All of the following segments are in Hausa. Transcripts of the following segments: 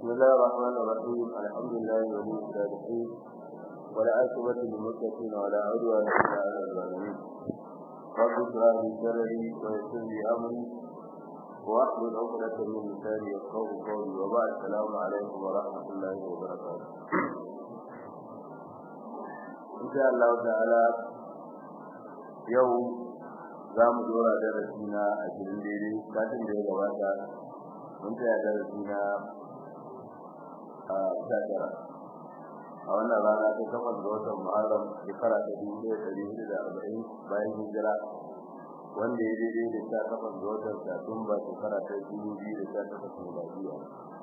بسم الله الرحمن الرحيم الحمد لله ولي الصالحين ولا عاقبة للمتقين ولا عدوان إلا على الظالمين رب اشرح لي صدري ويسر لي أمري واحلل عقدة من لساني يفقهوا قولي وبعد السلام عليكم ورحمة الله وبركاته إن شاء الله تعالى يوم za mu dora darasi na ashirin daidai satin da ya gabata mun tsaya darasi na a tara a wannan rana ta takwas ga watan muharram shekara ta dubu ɗaya ɗari hudu da arba'in bayan hijira wanda ya daidai da sha takwas ga watan satumba shekara ta dubu biyu da sha takwas miladiya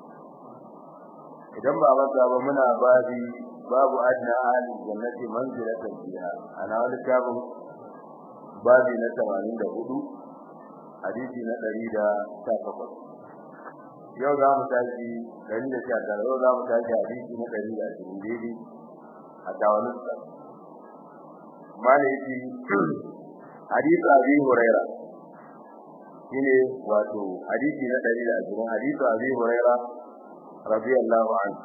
idan ba masa ba muna babi babu adna ahli jannati manzilatan fiha ana wani tabin babi na 84 hadisi na 118 yau za mu tashi 119 yau za mu tashi hadisi na 120 daidai a tawanin sa malaki hadisi abi huraira shine wato hadisi na 120 hadisi abi huraira radiyallahu anhu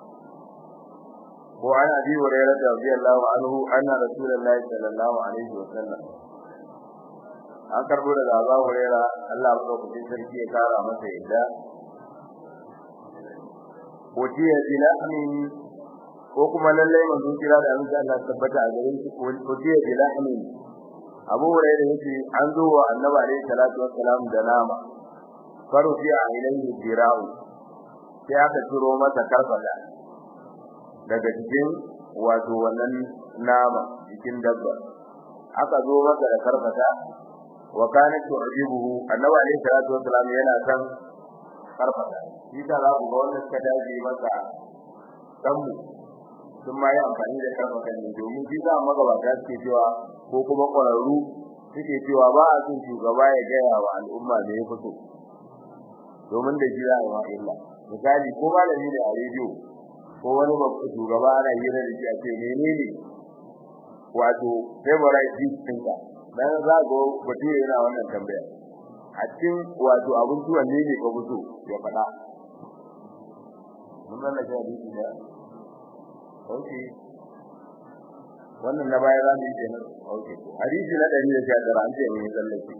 وعن ابي هريره رضي الله عنه ان رسول الله صلى الله عليه وسلم an karbo daga Abu Huraira Allah madaukakin sarki ya kara masa yadda Otiya bilahmin ko kuma lalle manzo kira da Allah Allah tabbata a gare shi otiya bilahmin Abu Huraira yace an zo wa Annabi alaihi salatu wassalam da nama farufi a ilayhi dirau sai aka turo masa karfada daga cikin wato wannan nama cikin dabba aka zo masa da karfata wa kana tu'jibuhu annabi alayhi salatu wassalam yana san karfata shi ta za ku ga wannan suka dace masa kanmu sun ma yi amfani da karfata ne domin shi za magabata suke cewa ko kuma ƙwararru suke cewa ba a son shugaba ya gaya wa al'umma da ya fito domin da shi za a yi illa misali ko malami ne a rediyo ko wani babban shugaba ana hira da shi a ce menene wato favorite dish ɗinka dan za ga bature yana wannan tambaya a cikin wato abin tuwon ne ne ka fito ya faɗa mun nan da hadisi da okay wannan na baya zamu yi kenan okay hadisi na 119 an ce mun sallake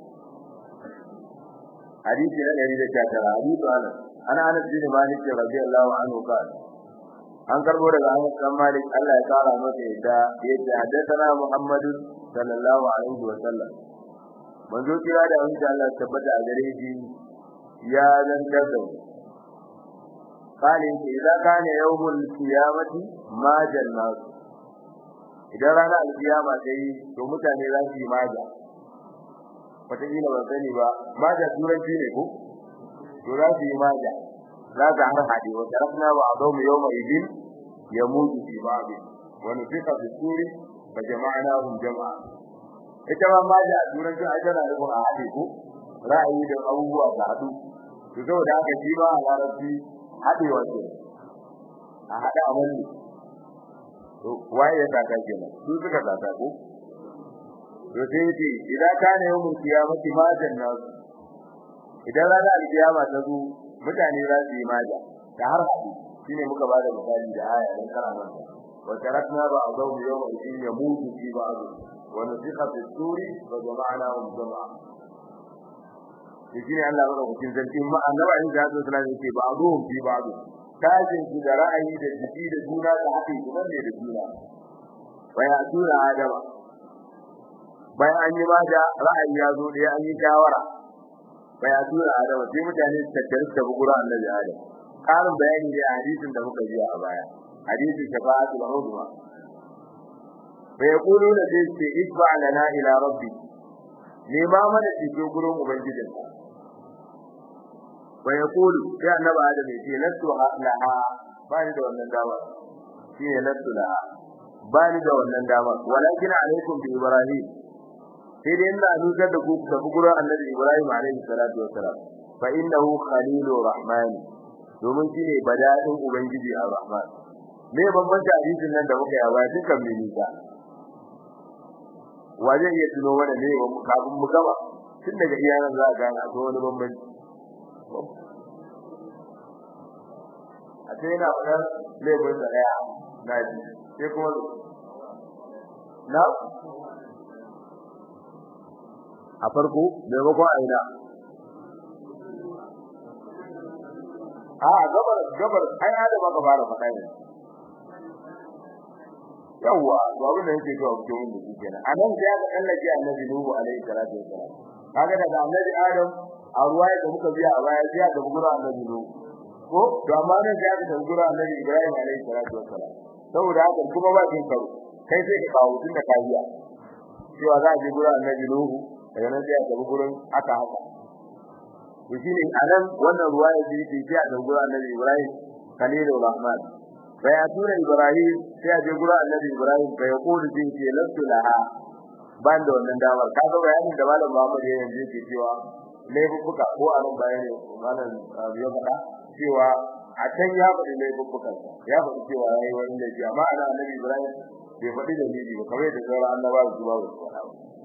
hadisi na 119 hadisi ana ana Anas bin Malik radiyallahu anhu qala an karbo daga Anas bin Malik Allah ya kara masa yadda yadda haddathana Muhammad sallallahu alaihi wa sallam manzo kira da wanda Allah ya tabbata a gare shi ya zantar da kale shi idan kana yawmul qiyamati ma jannat idan ranar alkiyama sai to mutane za su yi maja wata kila ban sani ba maja turanci ne ko to za su yi maja za ta har hade wa tarafna ba a zaumu yawma idin yamutu fi ba'di wa nufiqa fi suri fa jama'nahum jama'a ita ma maja a turanci a tana da a hade ko ra'ayi da abubuwa da hadu to saboda haka shi ba a larabci hadewa ce a hada amalli to waye ya saka kenan su suka saka ko to sai ce idan kana yawmul qiyamati ma jannatu idan ranar alkiyama ta zo mutane za su yi maja da har hadi shine muka bada misali da aya dan karaman wa tarakna ba azau yawma idin yamutu fi ba'd wa nufiqa fi suri wa jama'nahum jama'a shine Allah bada kucin zanti ma annabi in da sallallahu alaihi wasallam ba'dhum fi ba'd tajin su da ra'ayi da jiki da juna da haɗi kuma ne da juna baya tura adama bayan an yi maja ra'ayi ya zo da an yi shawara baya tura adam sai mutane su tattare da bugura annabi adam karin bayani da hadisin da muka ji a baya hadisin shafa'atul uzma bai yaqulu da sai ce isba lana ila rabbi ne ma mana cikin gurin ubangijin bai yaqulu sai annabi adam ya ce lastu laha ba ni da wannan dama shi ne lastu laha ba ni da wannan dama walakin alaikum bi ibrahim sai dai ina nusar da ku da gurin annabi Ibrahim alaihi salatu wassalam fa innahu khalilur rahman domin shine badadin ubangiji ar-rahman me bambanci hadisin nan da muka yawa dukan milika waje iya tuno wanda ne kafin mu gaba tun daga iyanan za a gane akwai wani bambanci a sai yana fadar laifin da daya na ji sai kuma na a farko maimakon aina a gabar gabar ai adama ka fara faɗa ne yawa to abin da yake cewa cikin wanda shi kenan anan sai aka kallake annabi nuhu alaihi salatu wassalam kaga daga annabi adam a ruwaya da muka biya a baya sai aka gura annabi nuhu ko to amma nan sai aka gura annabi ibrahim alaihi salatu wassalam saboda haka kuma ba kin karo kai sai ka kawo tunda ka biya cewa za a je gura annabi nuhu daga nan sai aka gurin aka haka to shine anan wannan ruwaya da yake sai aka gura annabi ibrahim khalilur rahman bayatuna ibrahim sai a je gura annabi ibrahim bai yaqulu din ce lastu laha ban da wannan damar ka ga bayanin da malam Muhammad ya yanzu yake cewa laifuka ko a nan bayani malam ya faɗa cewa a can ya faɗi laifukan ya faɗi cewa yayi wani laifi amma ana annabi ibrahim bai faɗi da laifi ba kamar da sauran annabawa su ba su faɗa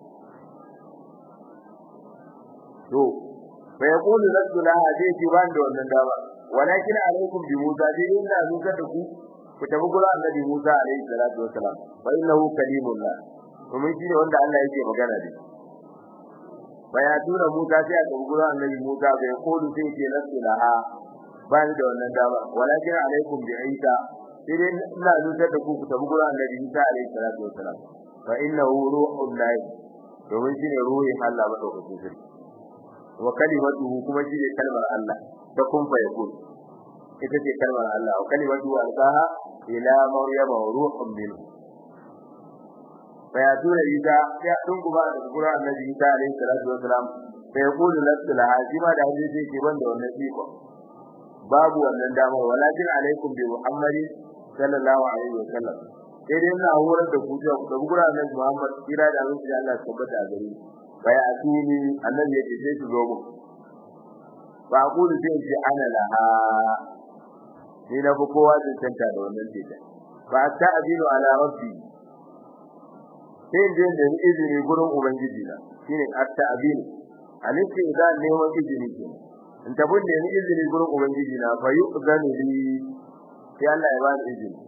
to bai yaqulu lastu laha zai ce ban da wannan damar walakin alaikum bi musa dai inda nusar da ku ku tafi gurin annabi Musa alaihi salatu wasalam fa innahu kalimullah kuma shi ne wanda Allah yake magana da shi bayatuna Musa sai a tafi gurin annabi Musa bai kodu sai ce lasu laha ba da wannan dama walakin alaikum bi Isa sai dai ina nusar da ku ku tafi gurin annabi Isa alaihi salatu wasalam fa innahu ruhul lahi domin shi ne ruhin Allah madaukakin sarki wa kalimatuhu kuma shi ne kalmar Allah ta kun fa yakun ita ce kalmar Allah wa kalimatu alqaha ila maryama wa ruhun min fa ya tura ita ya dun kuma da gura annabi Isa alaihi salatu wasalam fa yaqulu lastu laha jima da hadisi ke banda wannan iko babu wannan damar walakin alaikum bi muhammadin sallallahu alaihi wasallam sai dai ina horar da ku da gura annabi Muhammad kira da Allah Allah tabbata a gare fa ya atuni annabi ya ce sai ku zo mu fa aqulu sai ce ana laha ni na fi kowa cancanta da wannan teta ba ta abilu ala rabbi sai in je da izini gurin ubangiji na shine atta abilu alisi da neman izini ke in tabun da ni izini gurin ubangiji na fa yu'zanu li sai Allah ya ba ni izini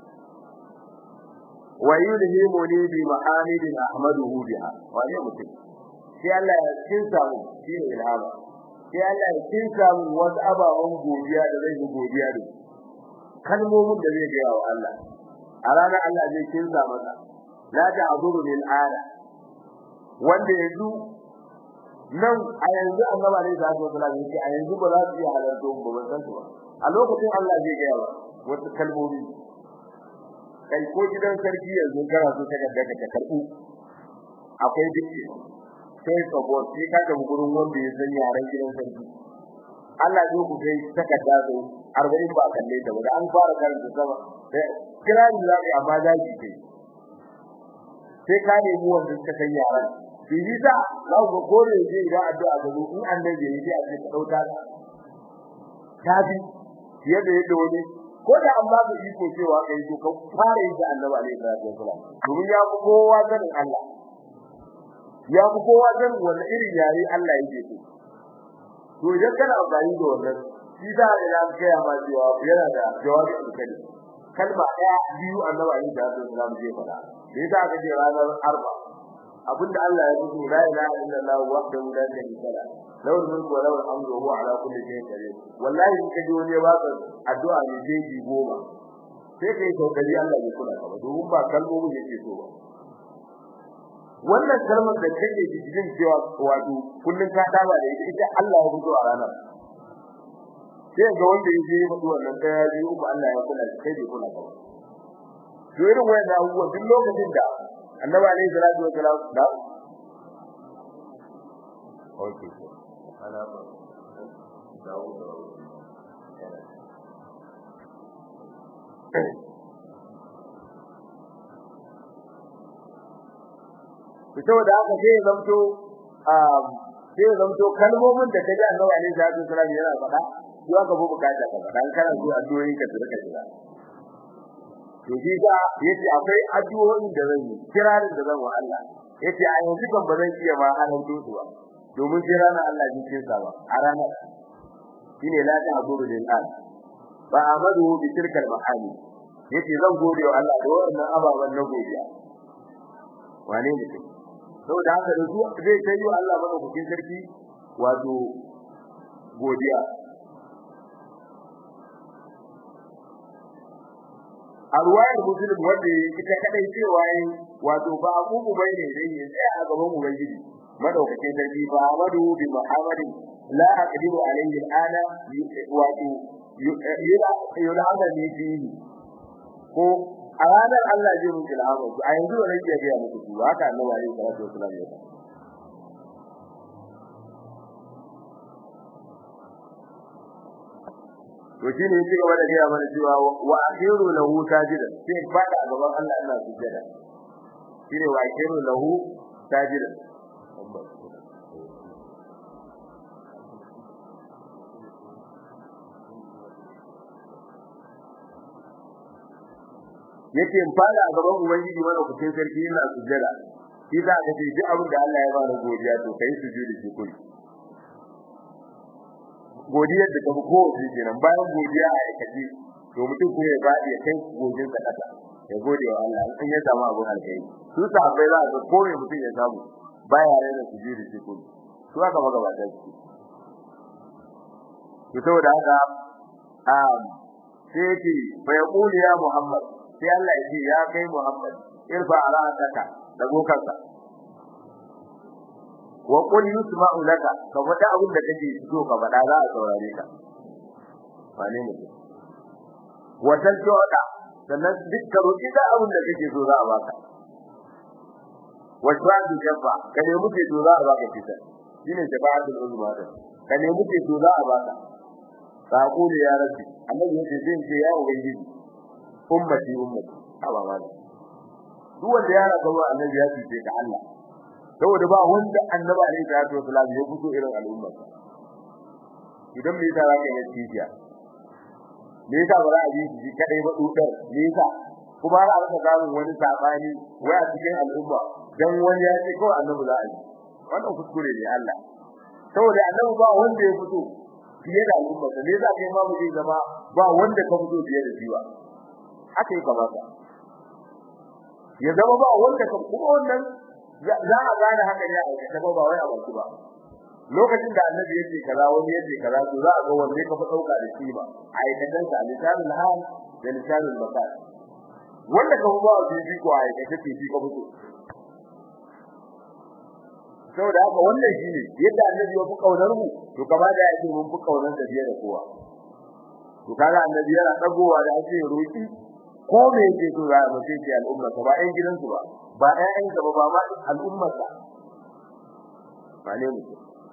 wa yulhimu li bi ma'amidin ahmaduhu biha wani mutum sai Allah ya kinsa mu shine ilhama sai Allah ya kinsa mu wasu ababen godiya da zai yi godiya da su kalmomin da zai gaya wa Allah a ranar Allah zai kinsa masa la ta'duru bil ala wanda yanzu nan a yanzu annaba ne da Allah yake a yanzu ba za su iya halarta ba ban san su ba a lokacin Allah zai gaya wa wasu kalmomi kai ko gidan sarki yanzu kana so ka daga ka karbu akwai dike sai ka go sai ka ga gurin wanda ya san yaran gidan sarki Allah zai ku kai takarda zo 40 ba kalle ta ba an fara karanta sama sai kira ni za ka amma za ki kai sai ka nemi wanda suka san yaran bibi da za ku gore je idan addu'a ga zo in annabi ya yi a ce ka dauka ta bi fiye da yadda wani ko da an ba ka iko cewa kai to ka fara yin annabi alaihi salatu wasalam domin ya ku kowa sanin Allah ya ku kowa sanin wannan irin yare Allah yake so to idan kana amfani da wannan shi da ya ga ma cewa yana da jawabi da kai kalma daya biyu annabi alaihi salatu wasalam zai faɗa da yasa aka ce ranar arba abinda Allah ya fito la ilaha illallah wahdahu la sharika lahu lawal mulku wa lawal hamdu wa huwa ala kulli shay'in qadir wallahi in ka ji wani ya baka addu'a ne jeji goma sai kai kokari Allah ya kula ka domin ba kalmomin yake so ba wannan kalmar da kake jin cewa wato kullun ka daba da ita ita Allah ya fito a ranar sai ga wanda yake yi mutu wannan daya biyu uku Allah ya kula kai bai kula ka ba to irin wannan abubuwa duk lokacin da annabi alayhi salatu wa salam da okay ana ba dawo fito da haka sai ya zamto um sai ya zamto kalmomin da kaji annabi alayhi salatu wa salam yana faɗa su aka bu bukata ka faɗa kana zuwa addu'o'i ka tsira ka jira to shi ga yace akwai addu'o'in da zan yi kirarin da zan wa Allah yace a yanzu kan ba zan iya ma halan dusu ba domin sai ranar Allah ji kin sa ba a ranar shine la ta abudu lil an fa amadu bi tilkal mahali yace zan gode wa Allah da wannan ababan na godiya wane ne saboda haka da su zai kai wa Allah madaukakin sarki wato godiya a ruwayar muslim wanda ita kadai cewa yi wato ba abubu bai ne dai ya tsaya a gaban ubangiji madaukakin sarki ba amadu bi muhammadin la aqdiru alayhi al'ana wato yula yula hada ne fihi ko a ranar Allah zai muku ilhama ku a yanzu wannan ke ga muku su haka annabi alaihi salatu wasallam ya to shine yake gaba da gaya mana cewa wa akhiru lahu sajidan sai fada a gaban Allah ina sujjada shine wa akhiru lahu sajidan yake in fada a gaban ubangiji mana kucin sarki yana sujjada shi za ka ce duk abin da Allah ya bada godiya to kai sujudi shi kuri godiyar da tafi kowace kenan bayan godiya a aikace to mutum kuma ya bada ya kai godin sa kasa ya gode wa Allah in ya samu abin alkai su sahabbai za ka kore mutum ya samu baya rena sujudi shi kuri su aka magabata su to saboda haka um sai yake fa yaqulu ya muhammad sai Allah ya ce ya kai Muhammad irfa ra'ataka da gokanka wa qul yusma'u laka ka faɗa abin da kake so ka faɗa za a saurare ka wane ne wa taljuda sannan duk ka roki da abin da kake so za a baka wa shadu jabba ka ne muke so za a baka fita shine jaba'atul uzma da ka ne muke so za a baka ka kula ya rabbi annabi yace zai ce ya ubangiji ummati ummati aba ma duk wanda ya raka wa annabi ya ce ka Allah saboda ba wanda annabi alaihi salatu wasallam ya fito irin al'umma idan me yasa zaka yi tijiya me yasa ba za a yi shi kadai ba dudar me yasa kuma har aka samu wani sabani wai a cikin al'umma dan wani ya ce kawai annabi za a yi wannan kuskure ne Allah saboda annabi ba wanda ya fito fiye da al'umma ne yasa kai ma mu zama ba wanda ka fito fiye da shi ba haka yi kamata ya zama ba wanda ka kuma wannan za a gane haka ya aikata ba ba wai a baki ba lokacin da annabi yake kaza wani yake kaza to za a ga wanda ka fi dauka da shi ba aikatan sa lisanul hal da lisanul maqal wanda ka fi ba shi ko aikata ce shi ka fito saboda haka wannan shine yadda annabi ya fi kaunar mu to kama da yake mun fi kaunar da biye da kowa to kaga annabi yana dagowa da ake roki ko me yake so za a mace ce al'umma ba ɗan gidansu ba ba ɗayan ka ba ba al'umma ka ba ne mu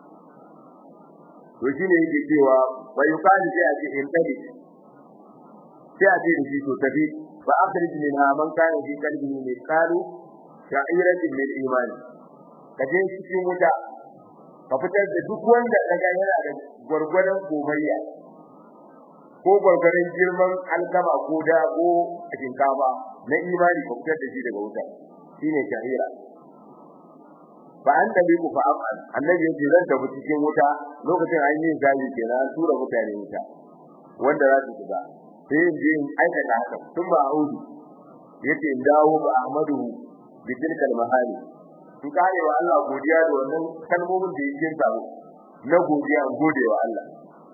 to shine yake cewa wa yuqalu sai a ce in tabi sai a ce da shi to tabi fa akhrij minha man kana fi qalbihi mithqalu sha'iratin min imani kaje cikin wuta ka fitar da duk wanda daga yana da gurgurdan gomayya ko gurgurdan girman alkama ko da ko shinkafa na imani ka fitar da shi daga wuta shine shahira ba an tabi ku fa amal annabi yace zan tafi cikin wuta lokacin an yi zabi kenan an tura mutane wuta wanda za su shiga sai in je in aikata haka tun ba audu yace in dawo ba ahmadu bi tilkal mahali in kare wa Allah godiya da wannan kalmomin da yake samu na godiya in gode wa Allah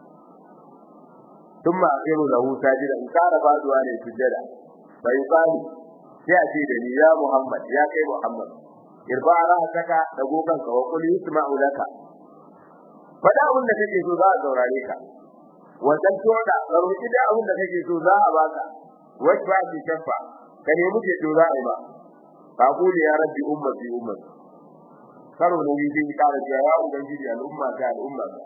thumma akhiru lahu sajida in kara faduwa ne sujada bai fadi sai a ce da ni ya Muhammad ya kai Muhammad irba ra'ataka da gokan ka wa qul yusma'u laka fada abin da kake so za a saurare ka wajen toda roki da abin da kake so za a baka wajba bi shafa ka nemi ce to za a yi ba ka kuli ya rabbi ummati ummati karo ne yi din kare ya ya ubangiji al'umma ta al'umma ta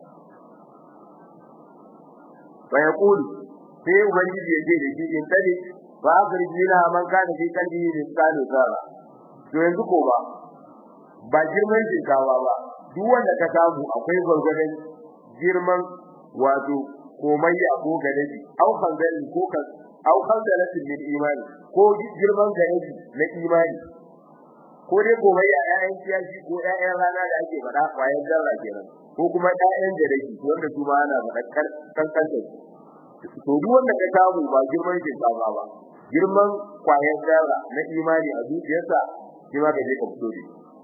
fa yaqulu sai ubangiji ya ce da shi in tani ba garji na man kana fi kalbi ne tsano zara to yanzu ko ba ba girman shinkawa ba duk wanda ka samu akwai gurgurdan girman wato komayya ko gadaji au khangalin ko kan au khangalatin min imani ko girman gadaji na imani ko dai komayya ƴaƴan kiyashi ko ƴaƴan rana da ake faɗa kwayan zarra kenan ko kuma ƴaƴan gadaji wanda su ma ana faɗa kankan da to to duk wanda ka samu ba girman ke saba ba girman kwayar zarra na imani a zuciyarsa shi ma ka je ka fito da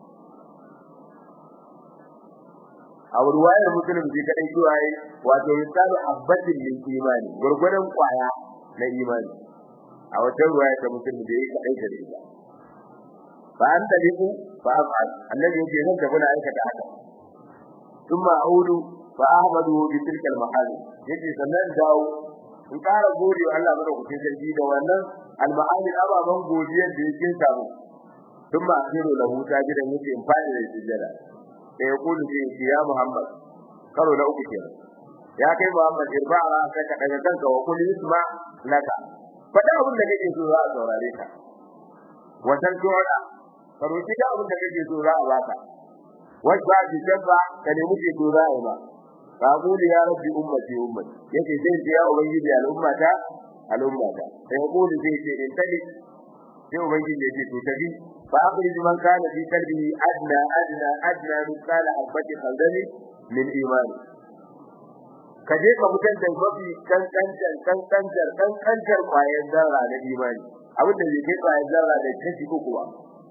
a ruwayar musulun ji kadai cewa yi wato misalu abbatin min imani gurgurdan kwaya na imani a wata ruwaya ta musulun da yake kadai da ita fa an taliku fa afal annabi yake zan tafi na aikata haka thumma audu fa ahmadu bi tilka al mahal yake sannan dawo in ƙara gode wa Allah madaukakin sarki da wannan al mahal ababan godiyar da yake samu thumma akhiru lahu tajidan yake in fadi da sujjada da ya kulu sai ce ya Muhammad karo na uku kenan ya kai Muhammad irba'a sai ka daga kanka wa kulli isma laka fada abin da kake so za a saurare ka wasan tuwa ka roki da abin da kake so za a baka wajba bi dabba ka nemi ke so za a yi ba ka kuli ya rabbi ummati ummati yake sai ce ya ubangiji al'ummata al'ummata sai ya kuli sai ce in tali sai ubangiji ya ce to tabi فأخرج من كان في قلبه أدنى أدنى أدنى مثقال حبة خردل من إيمان kaje ka fitar da mafi kankancar kankancar kankancar kwayar zarra na imani abin da zai kai kwayar zarra da kashi uku ba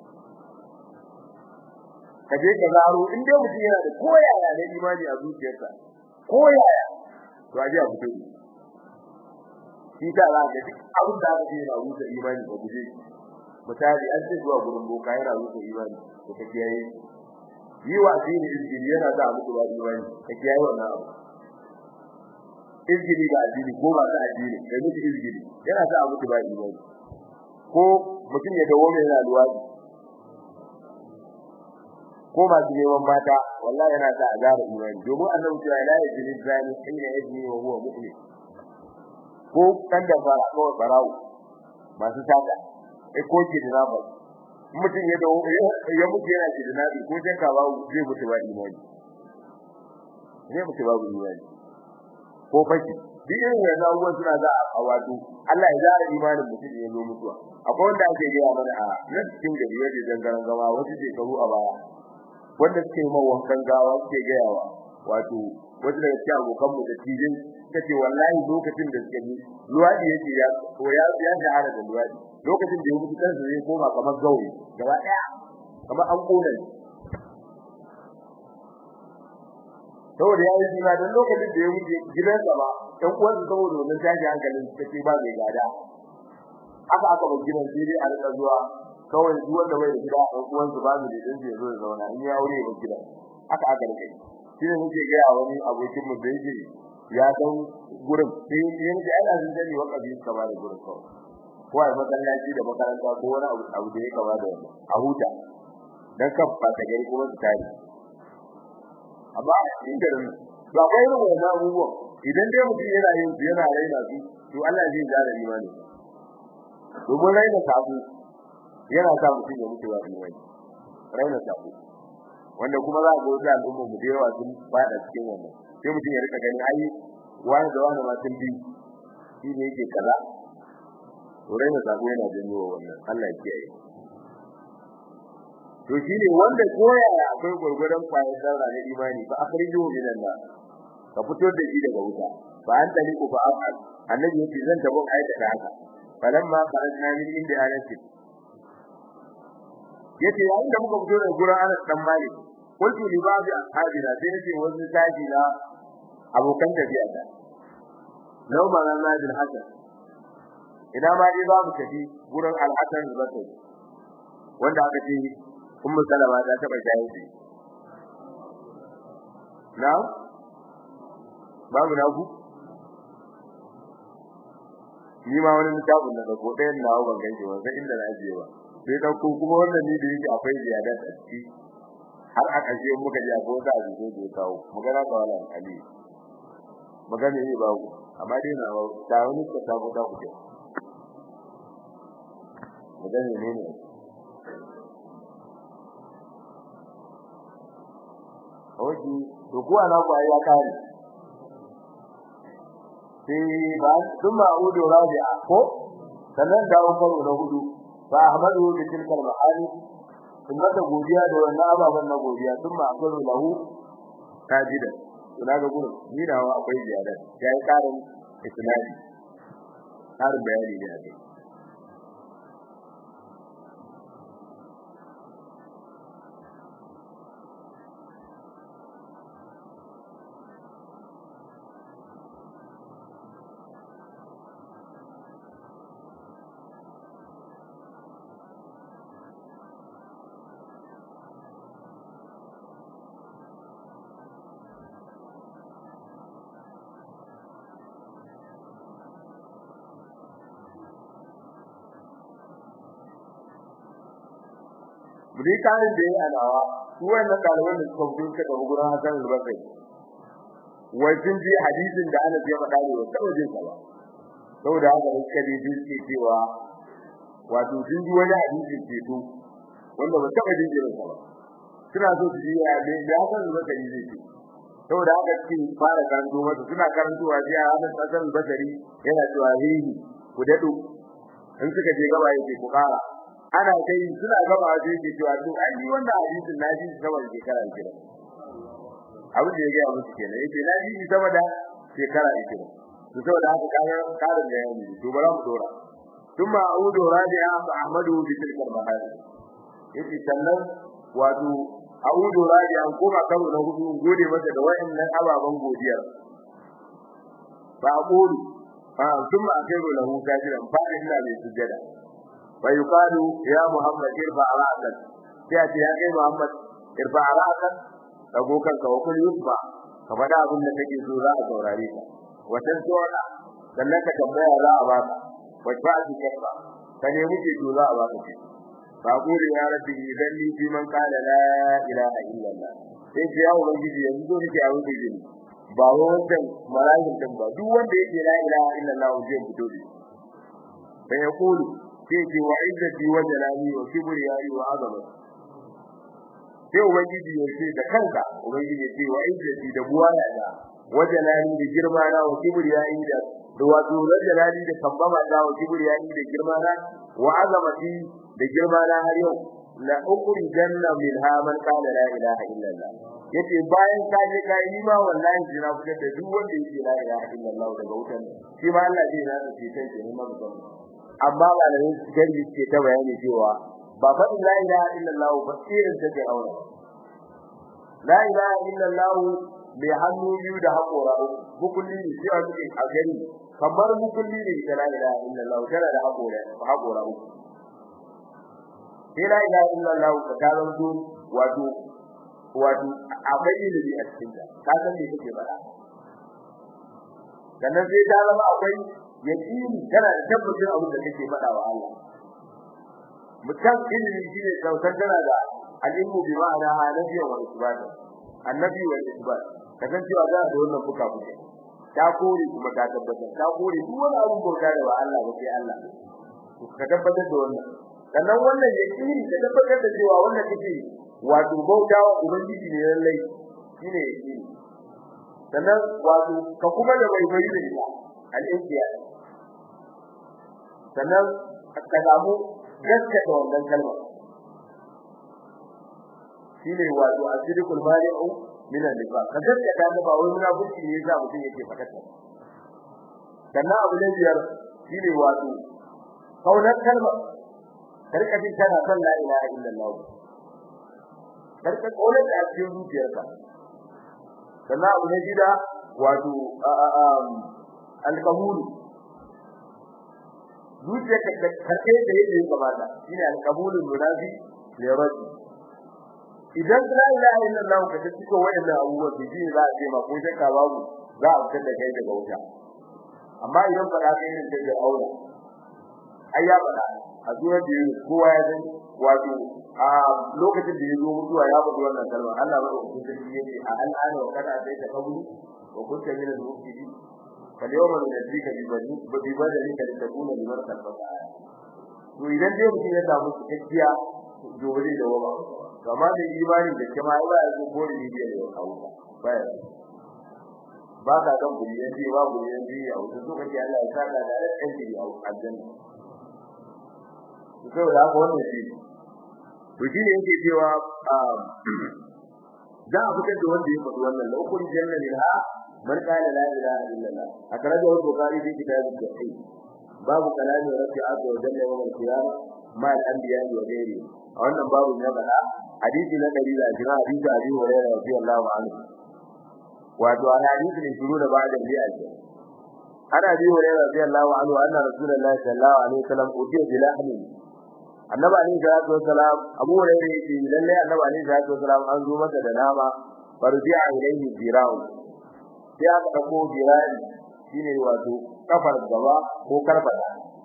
kaje ka zaro in dai mutum yana da koyaya na imani a zuciyarsa koyaya to aje a fito shi ta za ka duk abin da aka yi na rusa imani ba guje misali an ce zuwa gurin boka yana rusa imani da kake yayi yi wa dini izgiri yana da muku ba imani kake yayi wannan abu izgiri ga addini ko ba ta addini kai mutu izgiri yana da muku ba imani ko mutum ya dawo mai yana luwadi ko ba su neman mata wallahi yana da azaba imani domin annabi ya la yajini zani ina yajini wa huwa mu'min ko kan da fara ko barawo masu saka e ko ki da ba mutum ya dawo ya mutu yana ki da nabi ko shakka ba zai mutu ba imani zai mutu ba imani ko faki duk irin wannan abubuwan suna za a wato Allah ya zara imanin mutum ya zo mutuwa akwai wanda ake gaya mana a nan cikin gari yaje dangaren gama wasu shekaru a baya wanda suke ma wankan gawa suke gayawa wato wasu daga cikin abokan mu da tijin kace wallahi lokacin da suke yi luwadi yake ya ko ya ya shahara da luwadi lokacin da ya mutu kansa zai koma kamar gauri gaba daya kamar an kona saboda ya yi jima don lokacin da ya wuce gidansa ba ɗan uwansa saboda wannan tashi hankalin kace ba mai gada aka aka ba gidan sai dai a rika zuwa kawai duk wanda bai da gida ɗan uwansa ba mu da din zai zo ya zauna in ya aure ba gida aka aka rika shi ne muke ga wani abokin mu da yake ya dan gurin sai yin da ana jin dani wa kabi kama da gurin kawai ko ai masallaci da makaranta ko wani abu abu da ya kama da wannan a huta dan kan fata gari kuma su tare amma a cikin garin ba kai ne wannan abubuwan idan dai mutum yana yin su yana raina su to Allah zai jara imani domin raina sabu yana sa mutum ya mutu ba imani raina sabu wanda kuma za ga wasu al'umma mu da yawa sun fada cikin wannan sai mutum ya rika gani ai wani da wani ma sun bi shi ne yake kaza to raina sabu yana janyo wannan Allah ya kiyaye to shine wanda koya akwai gurgurdan kwayar zarra na imani fa akhrijuhu minan nar ka fito da shi daga wuta fa an tali ku fa afal annabi yace zan tabo aita da haka falamma kharajna min inda anati yace yayin da muka fito daga gurin Anas dan Malik qultu li ba'd ashabina sai nace wasu taji na abokan tafiya da law ma na Nabil Hasan ina ma dai ba mu tafi gurin Al-Hasan al-Basri wanda aka ce ummu salama ta taba jaye shi na babu na ku ni ma wani littafin da ko ɗayan nawa ban ganke ba sai inda na ajiye ba sai dan ko kuma wannan ni da yake akwai ziyada a ciki har aka je muka ji akwai wata abu da ya kawo magana ga wala ali magana ne ba ku amma dai na ba ta wani ka ta ta ku magana ne ne Oji, to kuwa na ku ya kare. Sai ba sun ma'udu rabi'a ko sannan dawo karo na hudu fa ahmadu bi tilkal ma'ani sun mata godiya da wannan ababan na godiya sun ma'akwai lahu tajida ina ga gurin ni da akwai ziyada yayi karin isnadi har bayani ne ake Budi kanin da ya alawa, su wannan ɗaliban da suka fito suka tafi gurin Hassan al-Basri. Wai sun ji hadisin da Anas ya faɗa ne wa taɓa jin sa ba. Saboda haka da suka ji sun ce cewa wato sun ji wani hadisi ceto wanda ba taɓa jin irin sa ba. Suna so su ji ya ne da Hassan al-Basri zai ce. Saboda haka suke fara karanto masa suna karantowa sai a Anas Hassan al-Basri yana cewa hihi ku daɗo in suka je gaba yake ku ƙara ana kai suna gaba sai ke cewa to ai ni wannan hadisin na ji saboda shekara kira abin da ya ga musu kenan yace na ji saboda shekara kira to saboda haka kaga karin da yayi to bara mu dora thumma a'udu rabi'a fa ahmadu bi tilka al-mahal yace sannan wato a'udu rabi'a ko ba karo na hudu gode masa da wayannan ababan godiya fa aqulu fa thumma akhiru lahu sajidan fa inna bi sujada ويقال يا محمد ارفع راسك ياتي يا kai Muhammad irfa ra'sak dago kanka wa kul yusfa ka fada abin da kake so za a saurare ka watan tsora sannan ka tambaya za a baka wata ji kafa ka ne muke to za a baka ce ba gure ya rabbi idan ni fi man qala la ilaha illallah sai ce ya ubangiji yanzu zo nake a wuce jini ba wannan mala'ikin din ba duk wanda yake la ilaha illallah zai fito da sai ya kulu sai ce wa izzati wa jalali wa kibriyai wa azama sai ubangiji ya ce da kanka ubangiji ya ce wa izzati da buwaya da wa jalali da girma na wa kibriyai da da wato da jalali da kambama da wa kibriyai da girma na wa azamati da girma na har yau la ukuri janna min ha man qala la ilaha illallah yace bayan ka je kai ni ma wallahi jira fitar da duk wanda yake la ilaha illallah daga wutan shi ma Allah zai na ce kai ne ma mutum amma malamin gari ce ta bayani cewa ba fa la ilaha illallah ba irin ta ke aure la ilaha illallah bi hannu biyu da hakora hukulli ne cewa suke a gari kamar hukulli ne da la ilaha illallah tana da hakora hakora uku sai la ilaha illallah ka taranto wato wato akwai ilimi a cikin ta ka san me kake faɗa sannan sai ta zama akwai yaqini kana da tabbacin abin da kake faɗa wa Allah mutan ilimi shine kautar tana da alimu bi ma'ana hanafi wa isbat annabi wa isbat kasan cewa za da wannan fuka fuka ta kore kuma ta tabbatar ta kore duk wani abin bauta da ba Allah ba sai Allah ka tabbatar da wannan sannan wannan yaqini ka tabbatar da cewa wannan kake wato bauta wa ubangiji ne lallai shine yaqini sannan wato ka kuma da bai bai da ita al-intiyad sannan ka samu gaskata wannan kalma shine wato asirikul bari'u min al-nifaq ka gaskata da ba wai munafiki ne yasa mutum yake fakata sannan abu ne biyar shine wato kaunar kalma karka jin kana son la ilaha illallah karka kaunar da cikin zuciyarka sannan abu ne gida wato al-qabul zuciyarka da karke da yake kamata shine al-qabulul munafi li rabbi idan la ilaha illallah ka tafi ko wayannan abubuwan da jini za a ce ma ko shakka babu za a fitar da kai daga wuta amma idan fara kai ne da aure ai ya fada a zuwa da kowa ya san wato a lokacin da ya zo mutuwa ya faɗi wannan kalma Allah ba ku tafi yace a al'ana wa kada sai ta kabulu wa kunta min al-mufsidin فاليوم نجزيك ببني ببدنك لتكون لمن خلفك آية to idan dai mutum ya samu cikakkiya gobe da waba kama da imani da kuma Allah ya zo gori ne da ya kawo baya ba ka kan guri ya ce ba guri ya ce a wuce so kace Allah ya saka da ɗan ji a aljanna to da haka wannan shi to shi ne yake cewa za a fitar da wanda ya faɗi wannan lokacin janna minha man qala la ilaha illallah akhrajahu al-bukhari fi kitab al-tauhid babu kalami rabbi azza wa jalla yawm al-qiyamah ma al-anbiya wa ghairi a wannan babu ne bada hadisi na dari da jira hadisi abi hurairah radiyallahu anhu wato ana hadisi ne shuru da ba'da bi'a ce ana abi hurairah radiyallahu anhu anna rasulullahi sallallahu alaihi wasallam utiya bi lahmi annabi alaihi salatu wasalam abu hurairah yace lalle annabi alaihi salatu wasalam an zo masa da nama farji'a ilayhi jira'u sai aka dauko jira'i shine wato kafar gaba ko karbata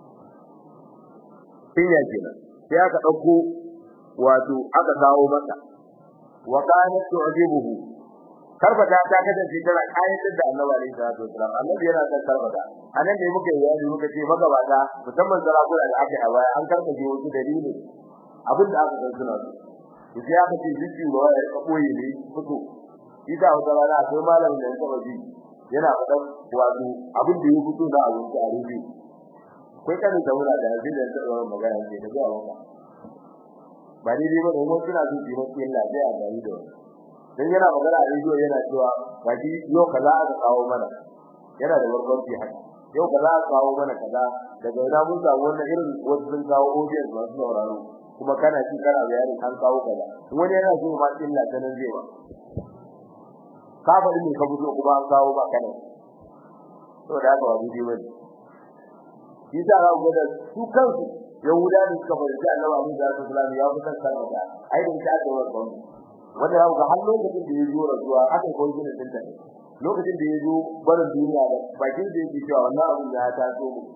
tinya kenan sai aka dauko wato aka kawo masa wa kana tu'jibuhu karbata ta kasance tana kayatar da annabi alaihi salatu wasalam annabi yana son karbata anan da muke yi muka ce magabata musamman sarakuna da aka a baya an karbaje wasu dalili abin da aka san suna su sai aka ce jiki ba ya koyi ne fito ita wata rana akwai malamin da ya taba ji yana faɗan wato abin da ya fito da abin da a rubi kai kan da wura da yanzu da ya taba magana ce da zuwa wata ba ni dai ba da mu suna jin jima cikin lafiya a gari da wani dan yana magana a rediyo yana cewa gaji yau kaza aka kawo mana yana da barkwanci haka yau kaza aka kawo mana kaza daga ina mun samu wannan irin wasu sun kawo audience masu sauraro kuma kana ci kana bayani an kawo kaza wani yana so ma illa ta nan zai ba ka faɗi ne ka fito kuma an kawo ba kana to da haka wani dai wani shi da ga gwada su kansu yahuda ne suka fahimci annabi Abu Bakar sallallahu alaihi wasallam ya fitar sarrafa ai da ta ga wannan wanda ya ga har lokacin da ya zo rasuwa aka koyi gina dinta lokacin da ya zo barin duniya da bakin da yake cewa wannan abin ya taso mu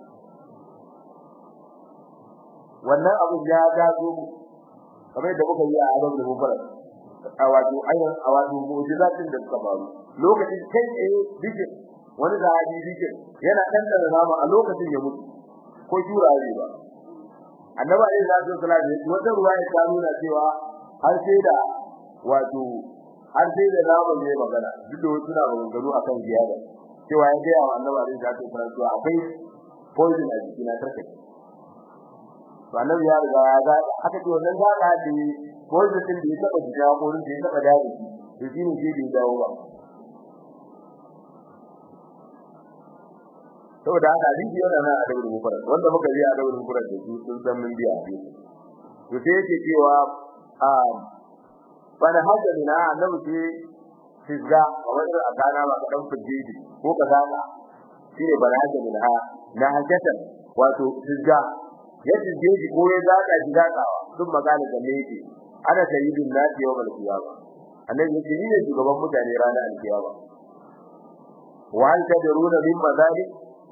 wannan abin ya taso mu kamar da muka yi a adam da mufara a wato ayyukan a wato mu'jizatin da suka faru lokacin kai tsaye dike wani sahabi dike yana dan da rama a lokacin ya mutu ko jura ne ba annabi alaihi salatu wasallam wata ruwaya ta nuna cewa har sai da wato har sai da namu ne magana duk da wasu na maganganu akan ziyada cewa ya ga wa annabi alaihi salatu wasallam cewa akwai poison a jikin na tarkai to annabi ya riga ya ga haka ce wannan ga ka da poison din da ya taba jiya ko da ya taba dawo to shi ne sai da dawo ba saboda haka hadisi yana nan a dabar mufarar wanda muka ji a dabar mufarar da su sun san mun biya hadisi to sai yake cewa a wani hajjar na annabi ce fizza a wajen a gana ba kadan fujiji ko ka gana shine bana hajjar na na hajjatan wato fizza ya fujiji ko ya zaka shi zakawa duk magana da me yake ana sayyidin nasi yawmal qiyamah annabi yake ni ne shugaban mutane ranar alkiyama wa hal tadruna min madalik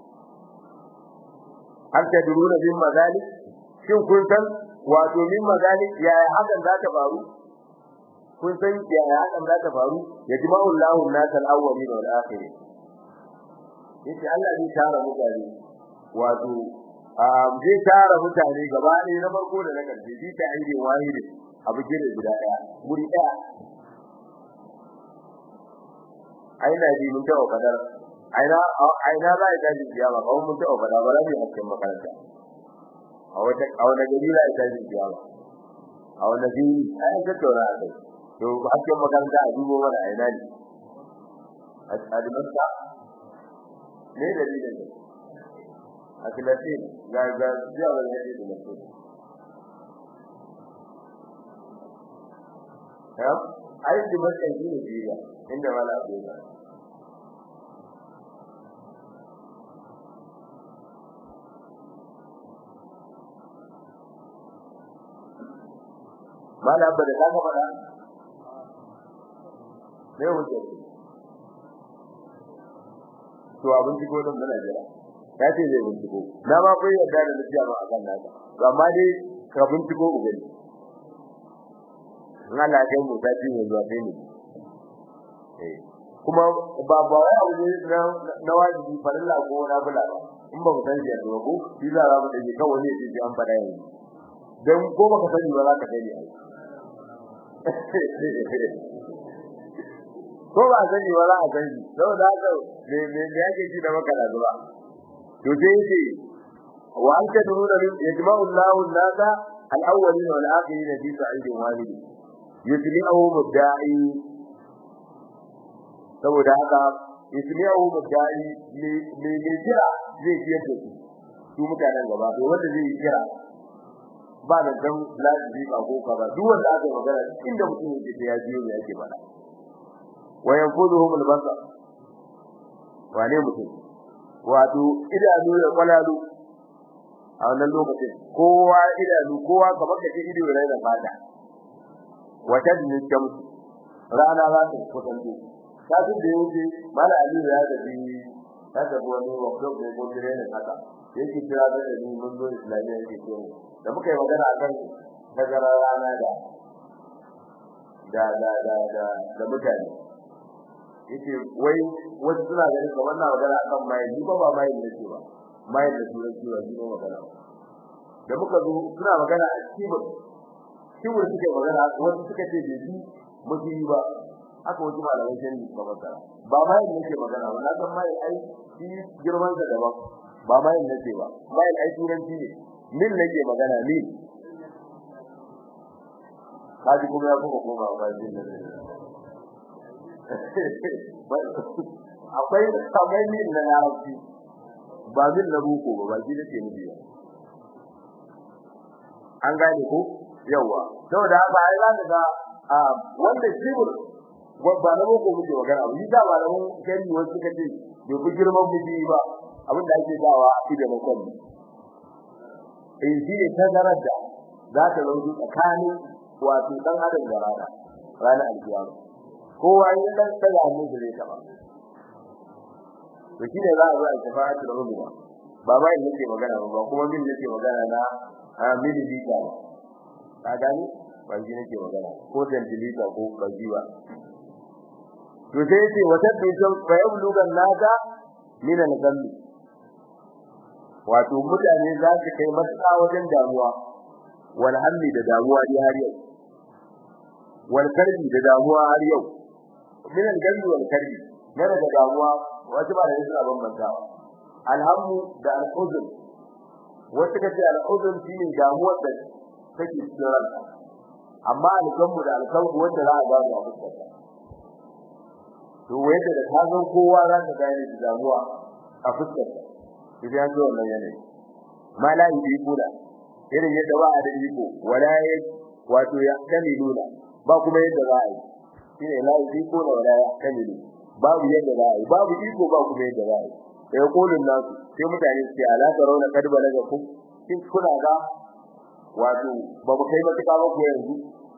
hal tadruna min madalik shin kun san wato min madalik yaya hakan za ta faru kun san yaya hakan za ta faru ya jima'u Allahu an-nasal awwalin wal akhirin yace Allah zai tara mutane wato zai tara mutane gaba ɗaya na farko da na ƙarshe shi ta aide wahidi abu gire guda ɗaya guri ɗaya aina ji mun taɓa fadar aina aina za a tashi kiyama kawai mun taɓa fadar ba za mu yi hakkin makaranta a wata a wani gari za a tashi kiyama a wani gari ai tattauna a kai to hakkin makaranta a dubo mana aina ne a dimasta ne dalilin ne a filatin ga ga jiya wani yadda da mutum ya ai dimasta shi ne jiya inda wala abu ya mala abba da kaka fada ne wuce to abin ciko din muna jira ya ce zai binciko na ma kai yadda da lafiya ma akan naka to amma dai ka binciko ku gani in Allah ya mu ta ji zuwa kai ne eh kuma ba ba wai abu ne na na wajibi farilla ko na bula ba in ba mu san shi yanzu ko shi za mu da kawai ne ji an fada yanzu dan ko baka sani ba za ka dai ko ba sani wala a sani saboda haka me me yake ji da maka zuwa to sai yace wa anta nuna yajma'u Allahu an-nasa al-awwalin wal akhirin fi sa'idin wahid yusli'uhu mudda'i saboda haka ismi'u mudai ne ne jira zai ji yadda su su mutanen gaba to wanda zai kira ba da dan lafi ba ko ka ba duk wanda aka magana inda mutum yake ya ji ne yake bada wa yanfuduhum al-basar wane mutum wato idanu da kwalalu a wannan lokacin kowa idanu kowa kamar da ido ya raina fata wata din jamsu rana za ta kusanto kasu da yake mala ali ya da bi ta da wani wakil da ko dire ne haka yake kira da ni mun zo islamiyya yake ce da muka yi magana akan tagarar rana da da da da da da mutane yace wai wasu suna ganin kamar na magana akan mai ni ba ba mai ne ba mai da turanci ba ni magana da muka zo suna magana a cikin cikin suke magana wasu suka ce da shi mutu ba aka wasu malamai sun ba masara ba mai ne ke magana ba na san mai ai shi girman sa daban ba mai ne ce ba mai ai turanci ne min nake magana min kaji kuma ya kuma koma ba shi ne akwai kamar min na larabci ba min na buko ba ba shi nake nufi ba an gane ko yawa saboda haka ai za ka ga wanda shibur ba na buko muke magana ba da ba da mun kai wasu suka ce bai fi girman miji ba abin da ake dawa a da mutum in shi ne tazarar da za ta zauki tsakanin wato dan adam da rana ranar alkiyama kowa ya dan tsaya mu da zai taba to shi ne za a zo a shafa'atu da rubuwa ba ba yin nake magana ba kuma min nake magana na a mili bita ba ka gani ba shi nake magana ko tantilita ko bajiwa to sai yace wata bisan fayablugan naka min al-qalbi wato mutane za su kai matuƙa wajen damuwa wal hammi da damuwa dai har yau wal karbi da damuwa har yau min al-qalbi wal karbi ne da damuwa wato ba da suna bambantawa alhammu da al-huzn wasu kace al-huzn shine damuwar da take cikin ranka amma al-gammu da al-kalbu wanda za a gano a fuskarka to wanda da ka san kowa za ka gane da damuwa a fuskarka idan zo wannan yanayi mala yi kula irin yadda ba a da iko wala ya wato ya kamiluna ba kuma yadda za a yi shine la yi kula wala ya kamilu babu yadda za a yi babu iko ba kuma yadda za a yi sai kolin nasu sai mutane su ce ala tarawna kad balaga ku kin kuna ga wato ba mu kai matuƙa ba ku yanzu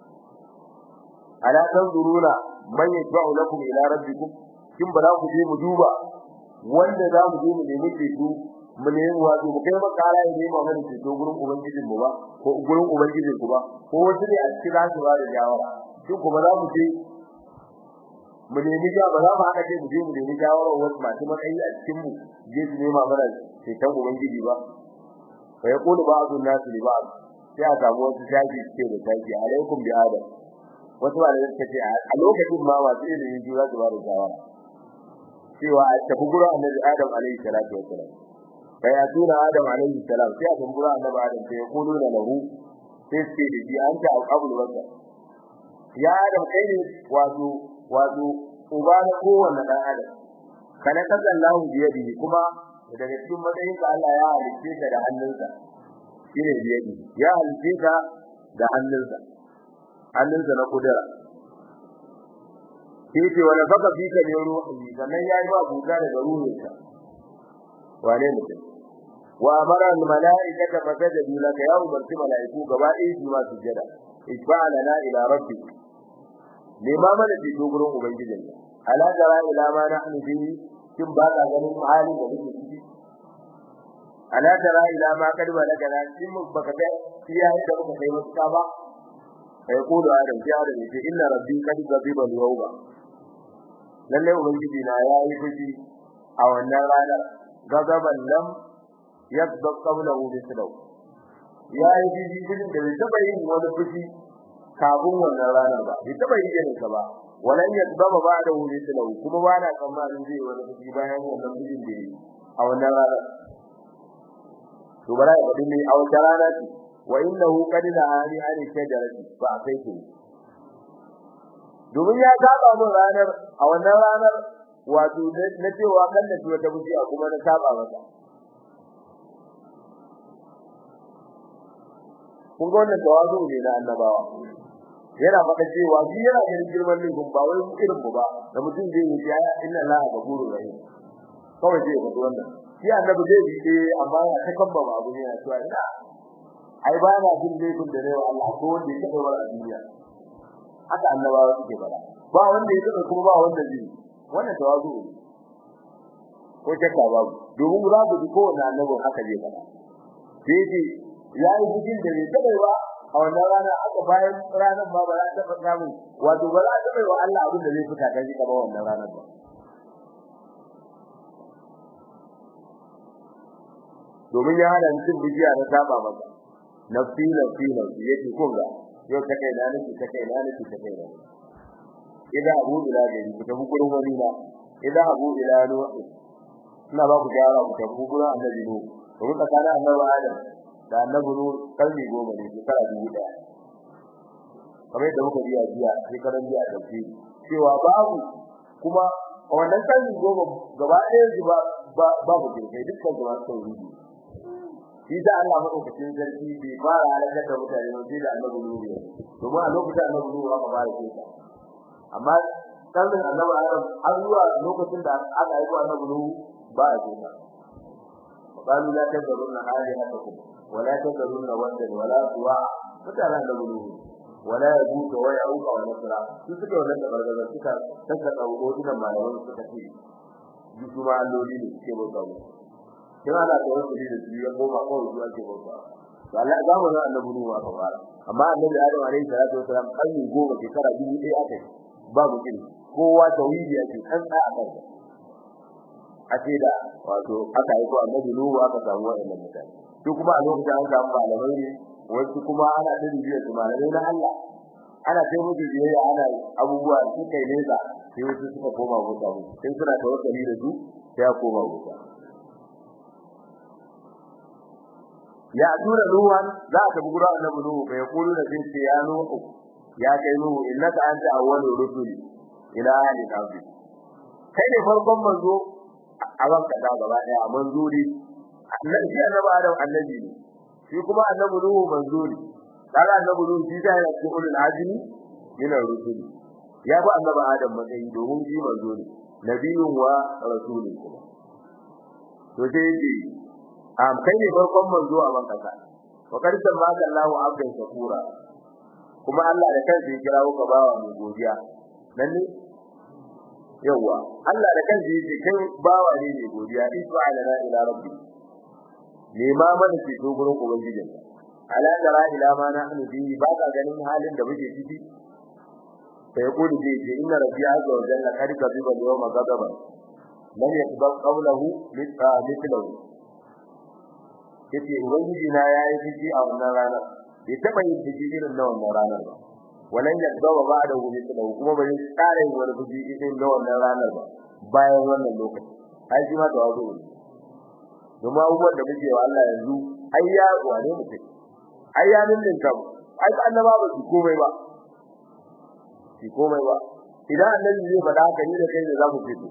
ala tanzuruna man yashba'u lakum ila rabbikum kin ba za ku je mu duba wanda za mu je mu nemi ceto mu ne wato mu kai makara ne mu ga ceto gurin ubangijin mu ba ko gurin ubangijin ku ba ko wasu ne a cikin za su ba da jawara kin kuma za mu je mu nemi ja ba za mu haka ce mu je mu nemi jawara wasu masu matsayi a cikin mu je su nema mana ceton ubangiji ba fa yaqulu ba'dhu an-nas li ba'd sai a samu wasu shaji ce da shaji alaikum bi adam wasu malamai suka ce a lokacin ma masu ilimin jura su ba da shawara cewa a tafi gura annabi adam alaihi salatu wassalam kai a tura adam alaihi salam sai a tafi gura annabi adam sai ya kudu da lahu sai ce da shi an ta alqabul wasa ya adam kai ne wato wato uba na kowanne dan adam kana kasan lahu biyadi kuma daga cikin matsayin ka Allah ya halice ka da hannunsa shine biyadi ya halice ka da hannunsa hannunsa na kudura sai ce wala baka fika ne ruhi sannan yayi ba buga daga ruhinsa wane mutum wa amara al malaikata fasajadu laka ya umarci malaiku gaba ɗaya su ma sujada isba'ala la ila rabbi nema mana ji dogurin ubangijin ala jara ila ma nahnu bihi kin ba ka ganin halin da muke ciki ala jara ila ma kad balaga na kin baka ga iya da muka kai wasu ba sai ko da adam ya da ce inna rabbi kad ghadiba al-yawma lalle ubangiji na yayi fushi a wannan ranar gagaban lam yadda qablahu bisalaw yayi fushi gudun da bai taba yin wani fushi kafin wannan ranar ba bai taba yin ne ba walan yadda ba da wuri bisalaw kuma ba na tsammanin zai wani fushi bayan wannan fushin da yi a wannan ranar to bara ya faɗi ne a wannan ranar wa innahu qad nahani an shajarati fa akaitu domin ya saba mun ranar a wannan ranar wato na cewa kan da wata bujiya kuma na saba masa kun ga wannan tawazu ne na annabawa yana faɗa cewa shi yana ganin girman laifin ba wai irin mu ba da mutum zai yi ya inna la ghafurur rahim kawai zai faɗi wannan shi annabi zai yi eh amma ya ta kamba ba abu ne ya cewa ina ai ba na jin laifin da ne Allah ko wanda ya taɓa a duniya haka annabawa suke faɗa ba wanda ya taɓa kuma ba wanda zai wannan tawazu ne ko shakka babu domin za ku ji kowane annabi haka zai faɗa sai ce ya yi cikin da bai taɓa ba a wannan rana aka bayan ranar ba ba za ta taɓa samu wato ba za ta taɓa wa Allah abin da zai fita kan shi ba wannan ranar ba domin ya hana mutum bijiya na saba masa nafsi nafsi nafsi yake kun ga yau ta kai na nake ta kai na nake ta kai na idan abu ila gari ku tafi gurin wani na idan abu ila nuhu ina ba ku jara ku tafi gurin annabi nuhu domin tsakanin annabi adam da annabi nuhu kalmi goma ne shekara dubu daya kamar yadda muka biya jiya shekaran jiya da ke cewa babu kuma a wannan kalmi goma gaba ɗaya su ba babu jirgai dukkan su masu tauhidi shi da Allah madaukakin sarki bai fara halakar da mutane ba sai da annabi nuhu ya domin a lokacin annabi nuhu aka fara kisa amma kallon annabi Adam har zuwa lokacin da aka yi annabi Nuhu ba a jinna qalu la tadrunna alihatakum wa la tadrunna waddan wa la suwa mutane annabi Nuhu wala yabuka wa yauka wa nasra su suka wannan da bargaza suka saka dawo dinan malaman suka ce ji su ma alloli ne ke bauta mu kina da tawassuli da su ya koma kawai zuwa ke bauta Allah za mu ga annabi Nuhu aka fara amma annabi Adam alaihi salatu wasalam kalli goma shekara dubu ɗaya aka yi babu kin kowa tauhidi yake kan tsaya a kansa a ce da wato aka yi ko annabi nuhu aka samu wannan mutane to kuma a lokacin an samu malamai ne wasu kuma ana da rijiya su malamai na Allah ana sai mutu biyayya ana abubuwa su kai nesa sai wasu suka koma wuta mu sai suna tawakkali da su sai ya koma wuta ya tura ruwan za ka bugu annabi nuhu bai kulu da sai ya nuhu ya kai nuhu innaka anta awwalur rusuli ila ahli nabi kai ne farkon manzo a wanka da gaba daya manzo ne annabi annabi adam annabi ne shi kuma annabi nuhu manzo ne kaga annabi nuhu shi da ya cikin ulul azmi min ar-rusuli ya ba annabi adam matsayi domin shi manzo ne nabiyun wa rasulun kuma to sai ji am kai ne farkon manzo a wanka ka wa karsan ma Allahu abdan shakura kuma Allah da kansa ya kira ka bawa mai godiya dan ne yawa Allah da kansa yake kai bawa ne mai godiya isba'ala la ila rabbi ne ma mana ce to gurin ubangijin ala tara ila ma nahnu bi ba ka ganin halin da muke ciki sai ya kodi ce ce inna rabbi azza wa jalla kad kaziba yawma ghadaba lam yakbal qawluhu mithlahu yace ubangiji na yayi ciki a wannan ranar bai taba yin ciki irin na wannan ranar ba walan yaddawa ba da wuri da kuma bai tsare wani fuji irin na wannan ranar ba bayan wannan lokaci ai shi ma da wazo ne kuma abubuwan da muke wa Allah yanzu ai ya wane mu take ai ya nindin kam ai ka annaba ba su komai ba shi komai ba idan annabi zai faɗa haka ni da kai ne za mu fito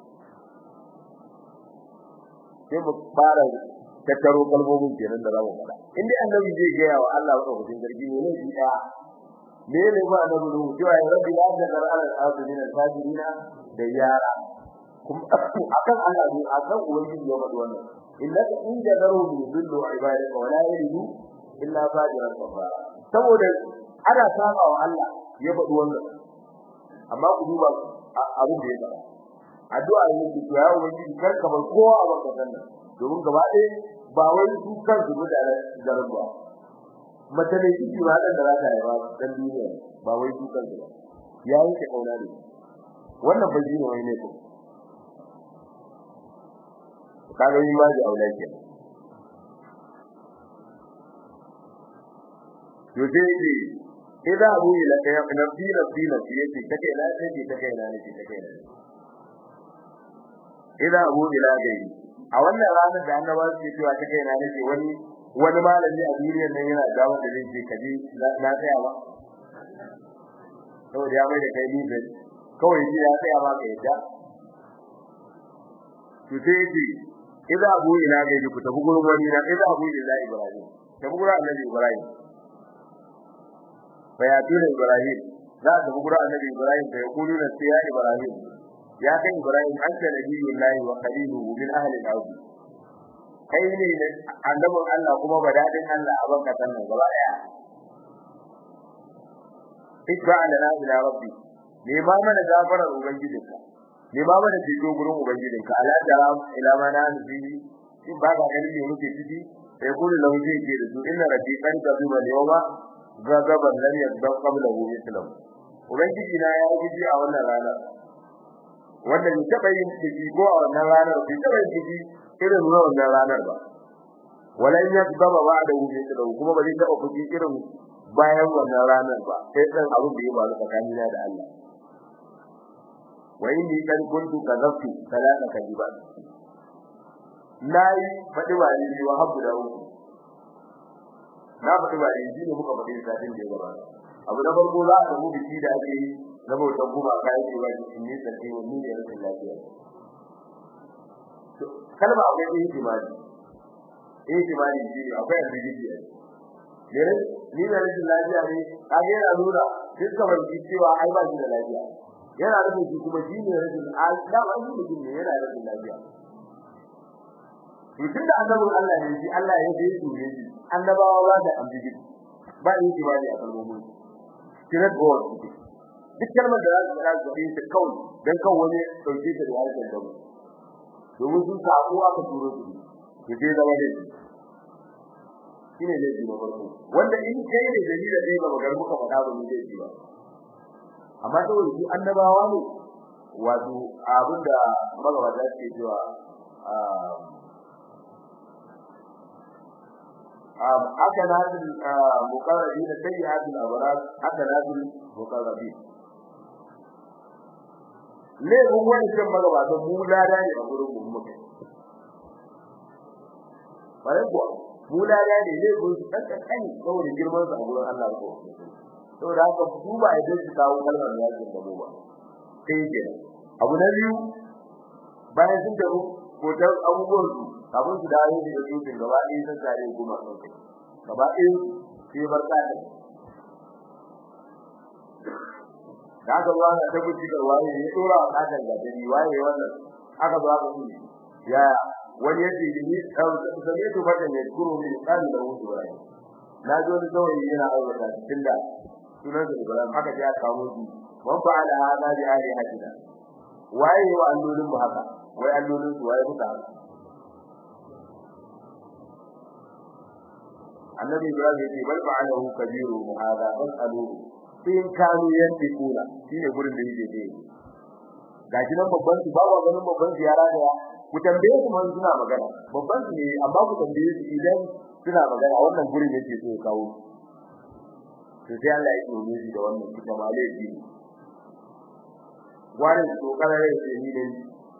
sai mu fara tattaro kalmomin kenan da za mu faɗa in dai annabi zai gaya wa Allah wa hudin gargi ne ne shi ɗaya me ne ba annabi ruhu cewa ya rabbi la tadar ala al-azmin al-fajirina da yara kuma akan Allah ne akan ubangiji ya faɗi wannan innaka in jadaru bi dhillu ibadaka wa la yalidu illa fajiran kafara saboda ana saba wa Allah ya faɗi wannan amma ku duba abin da ya faɗa addu'a ne ku ya ubangiji kar ka bar kowa a baka sannan domin gaba ɗaya ba wai su kansu mutane garin ba mace ne ciki ba dan da za ta haifa dan duniya ba wai su kansu ba ya yi ta kauna ne wannan ba shi ne wai ne ko kaga yi ma ji aula ke to sai ce idan abu ila kai nafsi nafsi nafsi yace take ina take take ina ne take ina idan abu ila gai a wannan ranar da annabawa suke cewa take ina ne wani wani malami a duniyar nan yana da wanda zai ce kaje na tsaya ba saboda ya mai da kai liban kawai ji ya tsaya ba ka yadda to sai ji idza abu ila ga ku tafi gurin wani na idza abu ila ibrahim tafi gurin annabi ibrahim fa ya tuna ibrahim za ta tafi gurin annabi ibrahim fa yaqulu na ya ibrahim ya kai ibrahim anta nabiyullahi wa khaliluhu min ahli al-ardh kai ne annabin Allah kuma badadin Allah a banka sannan gaba daya ikra lana ila rabbi ne ma mana gafarar ubangijinka ne ma mana fito gurin ubangijinka ala tara ila mana nufi in ba ka ganin me muke ciki sai kullu lahu zai ce da su inna rabbi qad gaziba yawma gazaban lam yaghdab qablahu mithlahu ubangiji na ya guji a wannan rana wanda bai taba yin ciki ko a wannan ranar bai taba yin ciki irin wannan ranar ba walan yaghdaba ba'dahu mithlahu kuma ba zai taba fuji irin bayan wannan ranar ba sai dan abin da ya faru tsakanina da Allah wa inni kan kuntu kazaftu salata kadiba nayi fadi ba ni wa habbu da uku na fadi ba ni ne muka fadi satin da ya gaba abu na farko za a samu biki da ake yi na bautan kuma kai ce ba ni ne sai wani ne rashin lafiya kalma akwai ihtimali ihtimali shi akwai ambiguity ne ni da rashin lafiya ne kage yana nuna dukkan wani cewa ai ba shi da lafiya yana da shi kuma shi ne rashin da ba shi mutum ne yana da rashin lafiya to tunda annabin Allah ne shi Allah ya yi su ne annabawa ba da ambigi ba yi shi ba ne a kalmomin kira god duk kalmar da za su fara su yi ta kawai dan kan wani dauke ta da harshen da domin sun sako aka turo su to dai zama ne shine zai na farko wanda in kai ne dalilin da ba magar muka faɗa ba mun zai ba amma saboda su annabawa ne wato abinda magabata ke cewa haka nazil muqarrabi da sayyi'atul abrar haka nazil muqarrabi ne mun wani kan magabata mu lada ne a gurin mu muke bare kuwa mu lada ne ne ko su kanka kani saboda girman sa a gurin Allah ko saboda haka su ba ya dace kawo kalmar yakin da mu ba sai ke abu na biyu bayan sun taru ko ta abubuwan su abin su dawo da su din gaba ɗaya sun tare kuma sun kai gaba ɗaya sai barka da da ga ruwa ta guji ga waye ya dora wa kadan da dare waye wannan aka zo aka yi ya wani yace ni zame to fata ne kuro ne kan da wuce waye na zo da saurayi yana aurata cikin da sunan da Ibrahim aka ji aka kawo shi wan fa ala hada bi ali hadina waye wa allolin mu haka wai allolin su waye muka haka annabi Ibrahim ya ce bal fa'alahu kabiru hada fasaluhu in kanu yantikuna shine gurin da yake dai gashi nan babban su babu ganin babban ziyara da ku tambaye su man suna magana babban su ne amma ku tambaye su idan suna magana wannan gurin yake so ya kawo to sai Allah ya tsoro shi da wannan kuma malai ji wani to kana rai sai ni dai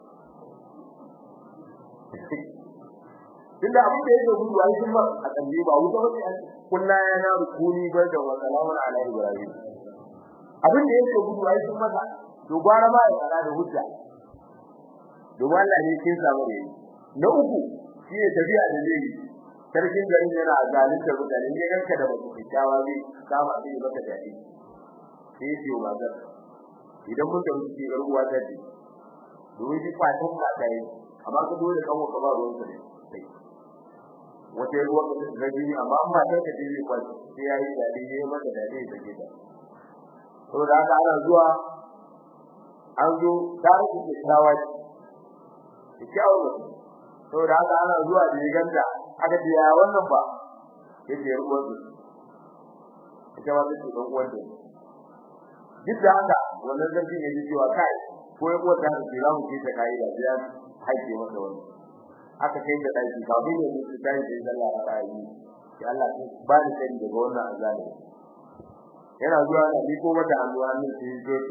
tunda abin da yake gudu ai kuma a tambaye ba wuta ba sai kullu yana rukuni barda wa salamun ala ibrahim abin da yake gudu ai sun masa to gwara ma ya fara da hujja domin Allah ne kin samu ne na uku shine tafiya da zai sarkin garin yana zalunta mutane ne ranka da mutum kyawa zai kama sai ya baka dadi sai ya yi magana idan mun da mutum ke garuwa ta ce domin shi fatan ba ta yi amma ka dole kan ka ba ruwan ka ne wata ruwa ka ga jini amma amma ta ka jini kwa sai ya yi dadi ne maka dadi ya take ta to da haka ana zuwa an zo tarihi da tsawa ce kyawu to da haka ana zuwa da ganda aka ce ya wannan ba yace ya ruwan su ita ma take dan uwan ta duk da haka wannan zargin yaji cewa kai ko ya uwar ta ce za mu ce ta kai da ya haike masa wani aka kai da daki kafin ya mutu kai da Allah ya yi ya Allah ba ni sani daga wannan azali yana zuwa da ni ko mata hannu hannun sai ya zo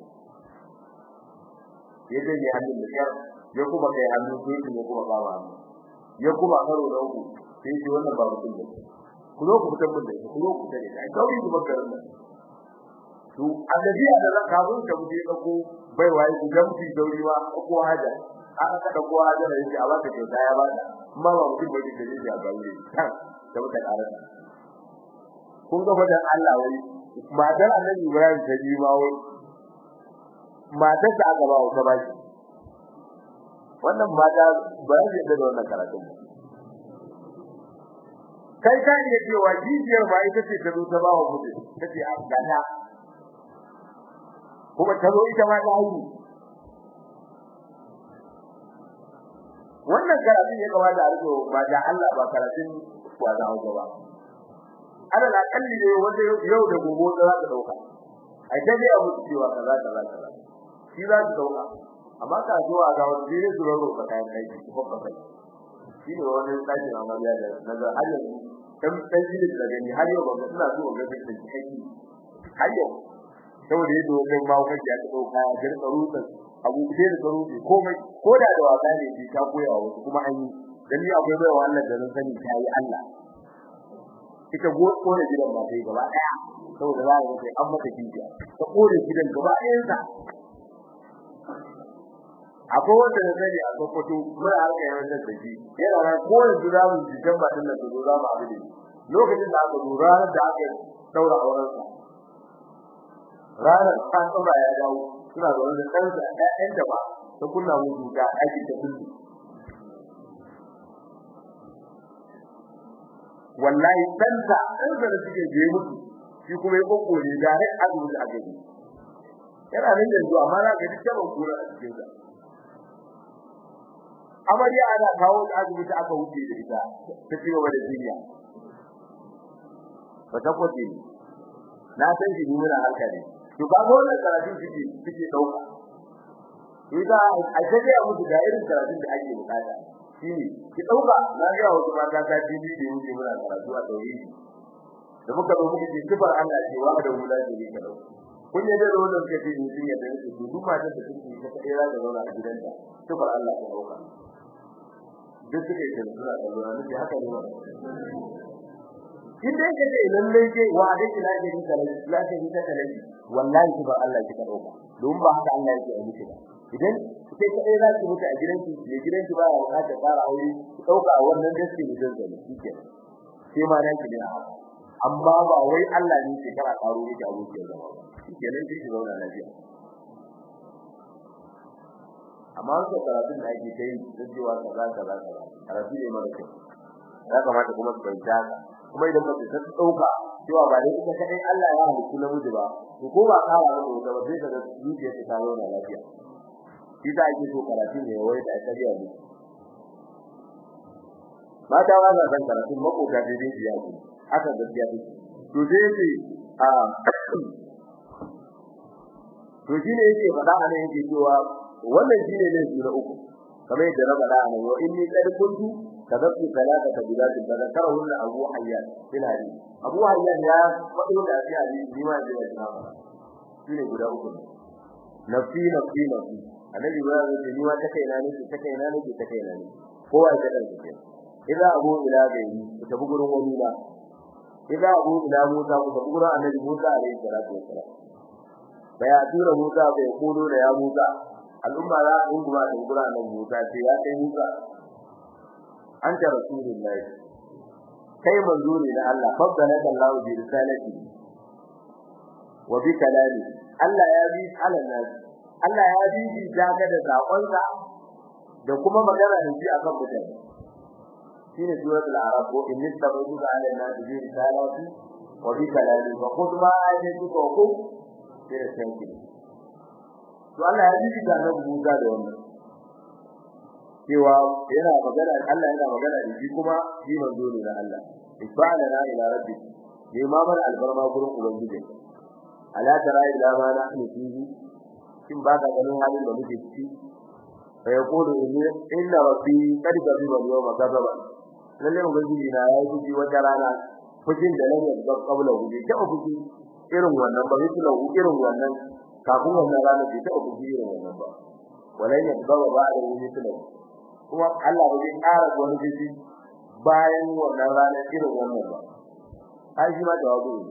ya je hannun da yar ya kuma kai hannun sai ya kuma ba hannu ya kuma karo da uku sai shi wannan ba mutum ne ku zo ku fitar mun da ku zo ku tare ai kawai ku bakar nan to annabi da zan kafin ka muje ka ko bai wai ku dan fi dauriwa ko haja aka kada ko haja da yake a baka kyauta ya bada amma ba mutum bai da yake a gaure kan da muka karanta kun ga fadan Allah wai matar annabi Ibrahim ta ji ma wai matar da aka ba wa ba shi wannan mata ba zai da wannan karatu kai ka iya cewa jijiyar ba ita ce ta zo ta ba wa mutum tace a gana kuma ta zo ita ma ta haihu wannan karatun ya kamata a rike ba da Allah ba karatun wa za a ba ana da kalli ne wanda yau da gobe da za ta dauka ai ta ga abu cewa kaza kaza kaza shi za ta dauka amma ka zo a ga wani ne su raro ka kayan aiki ko ka kai shi ne wani tsaki na mariya da naga har yanzu dan dan shi da gani har yau ba ga suna so ga da kai har yau saboda yadda wannan mawukan ya ta dauka ya garka rutsa abu sai da rufe komai ko da da wasa ne ji ta koya wa wasu kuma an yi dan ni akwai bai Allah da nan sani ta yi Allah ita go kore gidan ba sai gaba daya saboda za ka sai an mata jiya ta kore gidan gaba ɗayan sa akwai wanda da sani a Sokoto mun harka yawan da shi yana ran ko yanzu za mu ji jamba din da zo za mu abu lokacin da aka dora da aka daura auren sa ranar ta tsora ya dawo suna da wani ɗansa ɗayan da ba ta kunna mu duka aiki ta kullu wallahi ɗansa ɗansa da suke je musu shi kuma ya kokore da har azumi a gari yana nan yanzu amma na ga dukkan kura a cikin sa amarya ana kawo azumi ta aka wuce da ita ta ci gaba da jinya ba ta kwace na san shi ni muna harka ne to ba wannan karatu suke suke dauka idan a kaje a musu da irin karatun da ake bukata shine ki dauka na ga wasu mata ta TV da yake muna karatu a tauhidi da muka zo muka ce sifar Allah ce wa da wula da yake dauka kun yadda da wannan kace ni sun yadda su duk matan da suke ta kai ra da zauna a gidanta sifar Allah ta dauka duk suke da suna da lura ne haka ne in dai kace lalle ke wa da kila da ni kala la ta ni ta kala wallahi ki ba Allah ki dauka don ba haka Allah yake yi ki idan sai kai za ki mutu a gidanki ne gidanki ba ya ka fara aure ki dauka wannan gaske ne dan zai kike sai ma nan ki ne amma ba wai Allah ne ke kara karo miki abuci da ba kike nan ki zauna lafiya amma ko karatun da ake kai da cewa kaza kaza kaza karatu ne mara kyau ya kamata kuma su bayyana kuma idan mace ta dauka cewa ba dai ita kadai Allah ya halitta namiji ba to ko ba kawo da wata ba sai kaga zuciya ta kawo da lafiya shi da ake so karatu ne wai da kariya ne mata ba za san karatu makota da dai biya ku aka gaskiya ne to sai yake a to shine yake fada anan yake cewa wannan shine ne su na uku kamar yadda na faɗa anan wa inni qad kuntu kadabtu salata bidat tadhkarahun abu hayyan fil hadith abu hayyan ya fado da shi hadisi ni ma da ya ba shine guda uku nafsi nafsi nafsi annabi ba ya ce ni ma ta kai na ne ta kai na ne ta kai na ne kowa ya kada shi idan abu ila gairi ku tafi gurin wani ba idan abu ila musa ku tafi gurin annabi musa alaihi salatu wassalam baya tura musa bai kodo da ya musa al'umma za a dunguma da gurin annabi musa ce ya kai musa anta rasulullahi kai manzo ne na Allah faddalaka Allah bi risalati wa bi kalami Allah ya bi alannas Allah ya bi shi daga da sakonsa da kuma magana da shi akan mutane shine suratul arab ko in tabayyana ala nas bi risalati wa bi kalami wa khudh ma ajatu ko ku sai da sanki to Allah ya bi shi da nan buga da wannan cewa yana magana Allah yana magana da shi kuma shi manzo ne na Allah ibada na ila rabbi ne ma mana albarma gurin ubangiji ala tara ila ma na ni fihi kin ba ka ganin halin da muke ciki fa yaqulu inni inna rabbi qad ghadiba yawma ghadaba lalle ubangiji na ya yi wata rana fujin da nan ya kabla huje ta fuji irin wannan ba yake lahu irin wannan kafin wannan rana bai ta fuji irin wannan ba walan ya gaba ba da wani tunan kuma Allah ba zai ƙara wani fuji bayan wannan rana irin wannan ba ai shi ma jawabu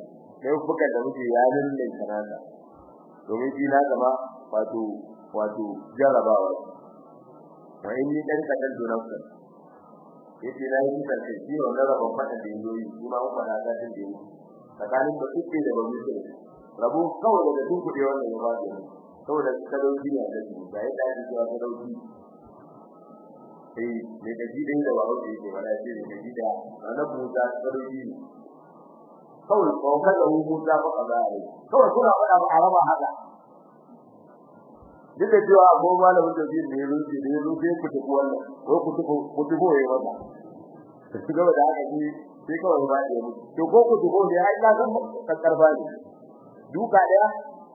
laifukan da muke yanin nan kanana domin shi na gaba wato wato jarabawa wa inni dan kadan dunanka yace na yi ta ce shi wannan rabon fada da yoyi kuma mun fada ta din da tsakanin da kuke da babu shi rabu kawai da duk kudi wannan ya ba da saboda sadauki ne da shi da ya da shi wa sadauki eh ne da ji din da ba hauke yake wala ce ne da ji da annabi Musa sadauki kawai ko kada hu Musa ba kaza ne kawai kuna fada ba araba haka duk da cewa ko malamin da zai ne rufe ne rufe ku tafi wannan ko ku tafi ku tafi yayi wannan su gaba da haka shi sai kawai ba ya mutu to ko ku tafi ne ai na san karba ne duka daya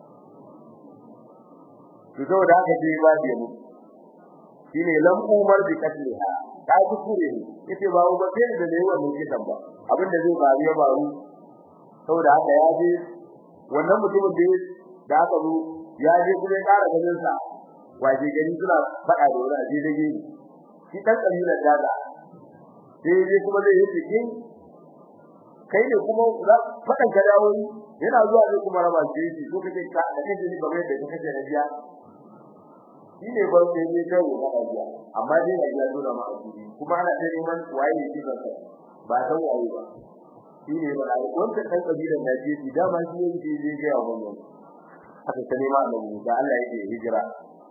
to saboda haka sai ba ya mutu shine lam umar bi katliha ta ji kure ne yace ba ba sai da ne wannan kitan ba abin da zai faru ya faru saboda haka ya je wannan mutumin da aka zo ya je kuma ya ƙara ganin sa waje gari suna faɗa da wani aje da gini shi dan kabilar daga sai je kuma zai yi cikin kai ne kuma za faɗan ka dawo yana zuwa zai kuma raba shi shi ko kace ka da kace ni ba mai da kace da biya shi ne ba sai ne kai wa da biya amma dai ya ji dole ma asiri kuma ana da neman waye ne shi kansa ba san waye ba shi ne ba wannan dan kabilar da je shi dama shi ne je ga wannan aka ta nema annabi Musa Allah yake hijira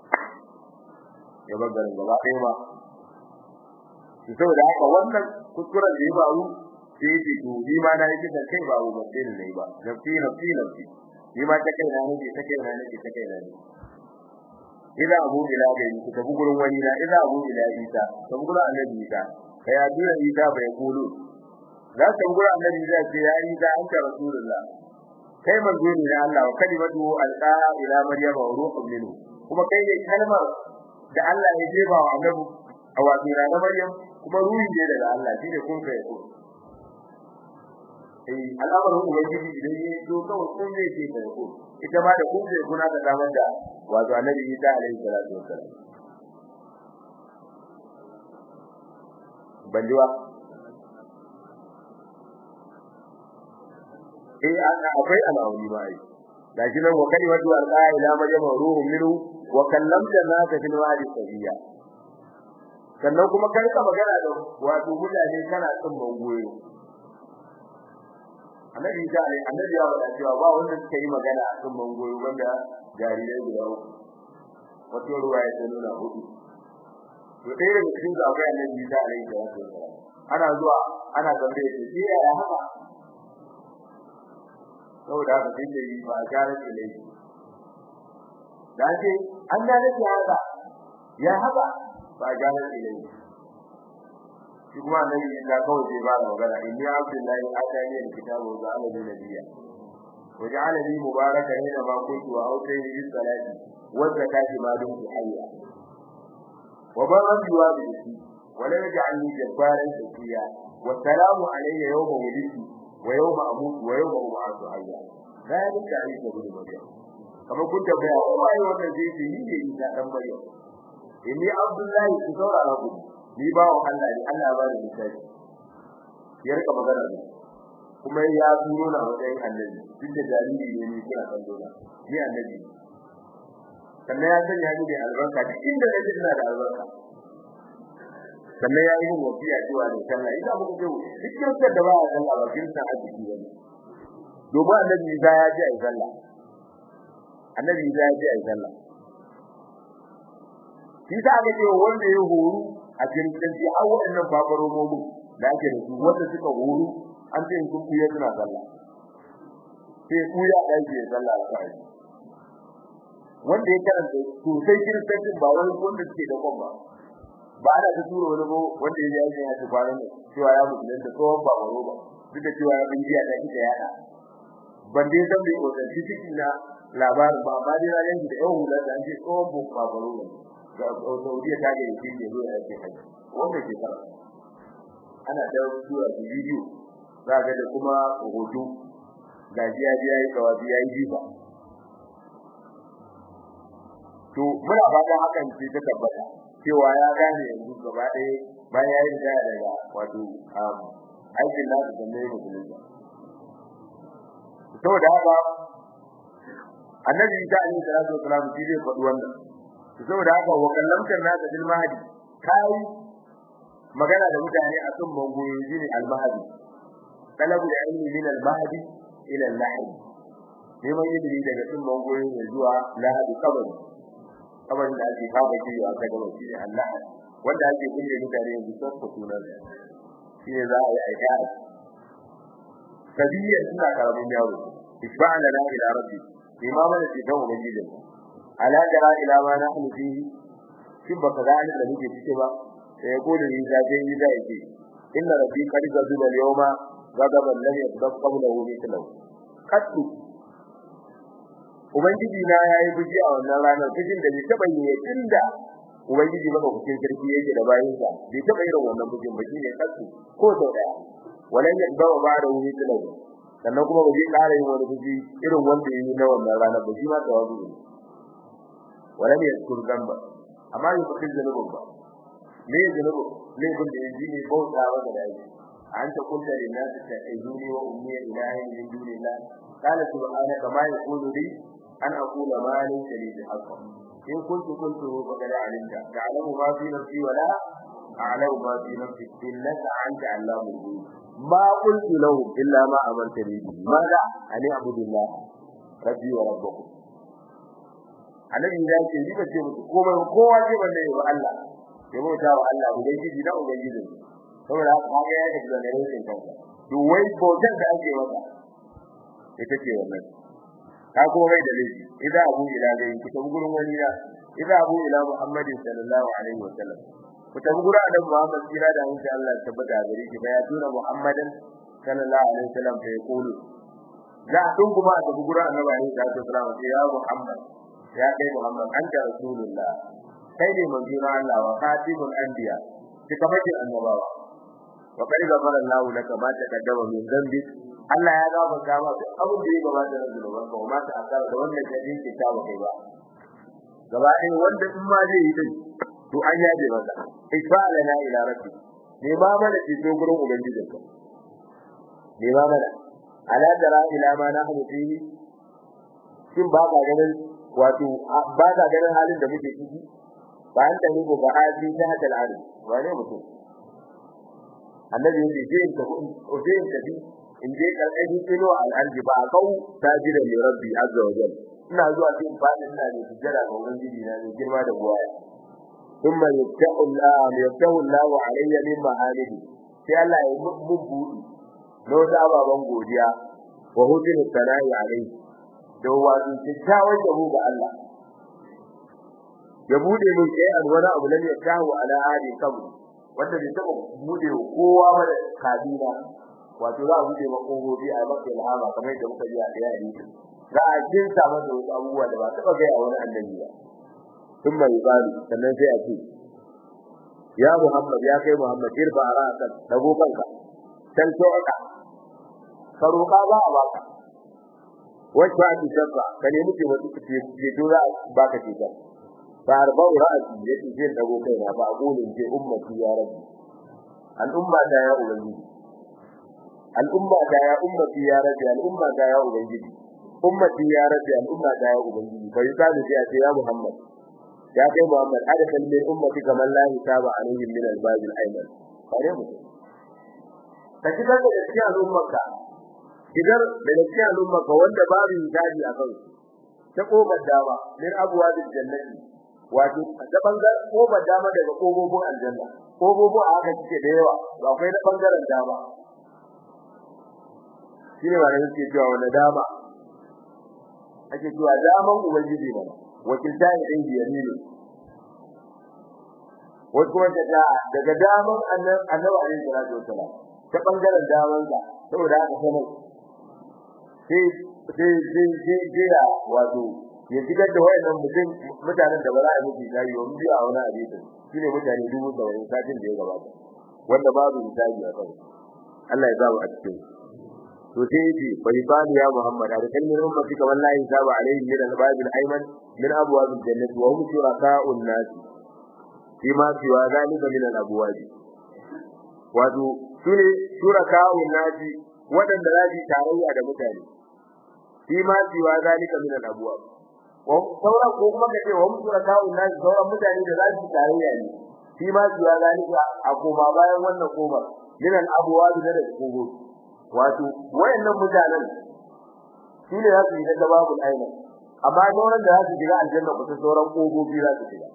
ya bar garin gaba ɗaya ba to saboda haka wannan kuskuren da ya faru sai yake to ni ma na yake da kai babu ba sai ne ba da fi na fi na fi ni ma ta kai na nake ta kai na nake ta kai na ne idan abu ila ga ni ta gurin wani na idan abu ila isa ta gurin annabi isa kai ya dura isa bai kulu za ta gurin annabi isa ce ya isa anta rasulullah kai manzo ne na Allah wa kalimatu alqa ila maryama wa ruhun minhu kuma kai ne kalmar da Allah ya jeba wa annabi a wato na maryam kuma ruhi ne daga Allah shine kun kai ko eh al'amarin ubangiji idan ya zo kawai kun ne ke kai ko ita ma da kun kai kuna da damar da wato annabi Isa alaihi salatu wassalam bandiwa eh ana akwai alawuni ba ai gashi nan wa kalimatu alqa ila maryam ruhun minhu wa kallamta naka fil wadi sabiya sannan kuma kai ka magana da wato mutane kana cin bangoyo annabi ta ne annabi ya faɗa cewa ba wanda suka yi magana a cin bangoyo wanda jarirai guda uku wato ruwa ya nuna hudu to dai daga cikin akwai annabi ta alaihi salatu wasallam ana zuwa ana tambaye shi ya haka saboda haka sai da yi ba gare da laifi da ce an da nake haka ya haka ba gare da laifi shi kuma annabi ya kawai sai ba da magana inni abdullahi atani alkitabu wa ja'ala li nabiyya wa ja'ala li mubaraka hina ma kuntu wa awtayni bis salati wa zakati ma dumtu hayya wa barran bi walidati wa lam yaj'alni jabbaran shaqiya wa salamu alayya yawma wulidtu ويوم أموت ويوم أبعث حيا ذلك عيسى بن مريم كما كنت بيا وما يوانا زيتي هي عيسى بن مريم إني عبد الله كسورة ربي ni ba wa Allah ne Allah ba da misali ya rika magana ne kuma ya turo na wajen annabi duk da jariri ne ni kira kan dole ni annabi sannan ya sanya ni da albarka duk inda nake ina da albarka sannan ya yi wasiya cewa da sallah ina muku ce duk kirkar da ba a sallah ba kirkar arziki ba ne domin annabi Isa ya ji a yi sallah annabi Isa ya ji a yi sallah shi sa aka ce wanda ya horu a kiristanci har waɗannan babaromomin da ake da su wanda suka horu an ce sun kuya suna sallah sai kuya da yake sallah a kai wanda ya karanta sosai kiristancin ba wani wanda suke da kwan ba ba ana ta tura wani ko wanda ya yi ya tafi kwanan cewa ya musulun da tsohon ba baro ba duk da cewa ya bin jiya da kika yada ban dai san bai ko shi cikin na labarin ba amma dai ranar da yau hula da an ce tsohon ba baro ne ga Saudiya ta ga yake ne zo ya ce haji wanda ke fara ana da zuwa su bidiyo za ga da kuma hoto ga jiya jiya yi tawabi ya yi jifa to muna fata hakan ce ta tabbata cewa ya gane yanzu gaba ɗaya bayan ya yi da daga wato aikin nasu da mai musulunta saboda haka annabi Isa alaihi salatu wasalam shi zai faɗi wannan saboda haka wa kallamtar nasa bil mahdi kai magana da mutane a kan bangoyi shine al mahdi talabu da ilmi min al mahdi ila al lahdi neman ilimi daga cin bangoyi ne zuwa lahadi kabari kabari da ake kawo shi a kan gaba shi Allah wanda ake kulle mutane yanzu sun ku sunan shi ne za a yi aika kabiyar suna karamin yaro isba'ana la ila rabbi imama da ke dawo ubangiji ala jara ila ma nahnu fihi shin baka ga da muke cike ba sai ya gode ni da dai da yake inna rabbi qad gazaba al-yawma ghadaban lam yaghdab qablahu mithlahu qattu ubangiji na yayi buji a wannan ranar bujin da bai taba yi tunda ubangiji maka kuke sarki yake da bayin sa bai taba irin wannan bujin ba shine qattu ko sau daya walan yaghdab ba'da mithlahu sannan kuma ba zai ƙara yin wani buji irin wanda yayi na wannan ranar ba shi ma tawazu ne walam yadkur dhanba amma yi bakin zanubin ba me zanubu laifin da yanzu ne bauta wa da dai an ta kunta lin nas ta'izuni wa ummi ilahi min dunillah qala subhanaka ma yaqulu li an aqula ma laysa li bihaqq in kuntu kuntu faqad alimta ta'lamu ma fi nafsi wa la a'lamu ma fi nafsi innaka anta allamul ghuyub ma qultu lahu illa ma amartani bihi ma da ani abudullah rabbi wa rabbukum annabi ya ce ni bace muku komai kowa ce banda yi wa Allah ya bauta wa Allah ubangiji da ubangiji saboda haka kaga ya ga da ne sai kanka duk wai bautar da ake masa ita ce wannan ka kuma mai da laifi idan abu ila zai ku tabi gurin wani ya idan abu ila muhammadin sallallahu alaihi wa sallam ku tabi gurin adam muhammad kira da insha Allah tabbata gare shi ba ya tura muhammadan sallallahu alaihi wa sallam fa yaqulu za a dun kuma a tabi gurin annabi alaihi salatu wa ya muhammad ya kai Muhammad anta rasulullah kai ne manzon Allah wa khatimul anbiya kika bace annabawa wa kai gafara Allah laka ma ta kaddama min zambi Allah ya gafarta ma duk abin da ya gabata da zunuban ka kuma ta akara da wannan kadin ke ta kai ba gaba ɗaya wanda in ma zai yi din to an yaje maka isfa lana ila rabbi ne ba mana ci to gurin ubangijinka ne ba mana ala tara ila ma nahnu fihi shin ba ka ganin wato ba ka ganin halin da muke ciki ba an tani ko ba hali ta hadal arzi wane mutum annabi yake je in tafi o je in tafi in je karkashin kilo al'arji ba a kau tajira li rabbi azza wa jalla ina zuwa cikin fadin ina ne sujjada ga ubangiji na ne girma da buwaya ثم يفتح الله يفتح الله علي من محامده sai Allah ya mun buɗi no da baban godiya wa hudin sana'i alaihi da wato kyakkyawan yabo ga Allah ya bude min sai an wani abu ne ya kawo ala hadi kabu wanda bai taba bude kowa ba da kabila wato za a bude ma kogobi a maka ilhama kamar yadda muka ji a da yari za a jinta masa wasu abubuwa da ba taba gaya wani annabi ba ثم يقال sannan sai a ce ya Muhammad ya kai Muhammad irfa ra'sak dago kanka san toka faruka ba a baka wacce ake shafa ka nemi ce wasu ce ce to za baka ce ta fa arba'u ra'si yace zai dago kai na ba gulin ce ummati ya rabbi al'umma da ya ubangiji al'umma da ya ummati ya rabbi al'umma da ya ubangiji ummati ya rabbi al'umma da ya ubangiji fa yukalu sai a ce ya Muhammad ya kai Muhammad adakal min ummati kaman la hisaba alaihim min al-bab al-ayman bare mu ka kitar da cikin al'ummarka kitar da cikin al'ummarka wanda babu hisabi a kan ta kofar dama min abwabil jannati wato ta bangaren kofar dama daga kofofin aljanna kofofin a haka suke da yawa ba akwai na bangaren dama shine ba da suke cewa wanda dama ake cewa daman ubangiji ba wakilta ne ɗin biyamini wasu kuma ta daga daman annabi alaihi salatu wasalam ta bangaren daman sa saboda haka sanar sai sai sai sai jira wato ya shigar da wayannan mutum mutanen da ba za a yi misali wa biyu a wani hadisi shine mutane dubu saba'in satin da ya gabata wanda babu misali a kai Allah ya ba mu a cikin to sai yace bai bani ya Muhammad da kalmin ummati kamar la hisaba alaihi min al-bab al-ayman min abwab al-jannah wa hum shuraka'un nas fi ma siwa zalika min al-abwab wato sune shuraka'un nas wadanda zaji tarayya da mutane fi ma siwa zalika min al-abwab wa sauran ko kuma kace wa mutura kawun nan sauran mutane da za su tarayya ne fi ma siwa zalika a koma bayan wannan koma min al-abwab da da kogo wato wayannan mutanen shine za su yi da babu aina amma sauran da za su shiga aljanna ko sauran kogobi za su shiga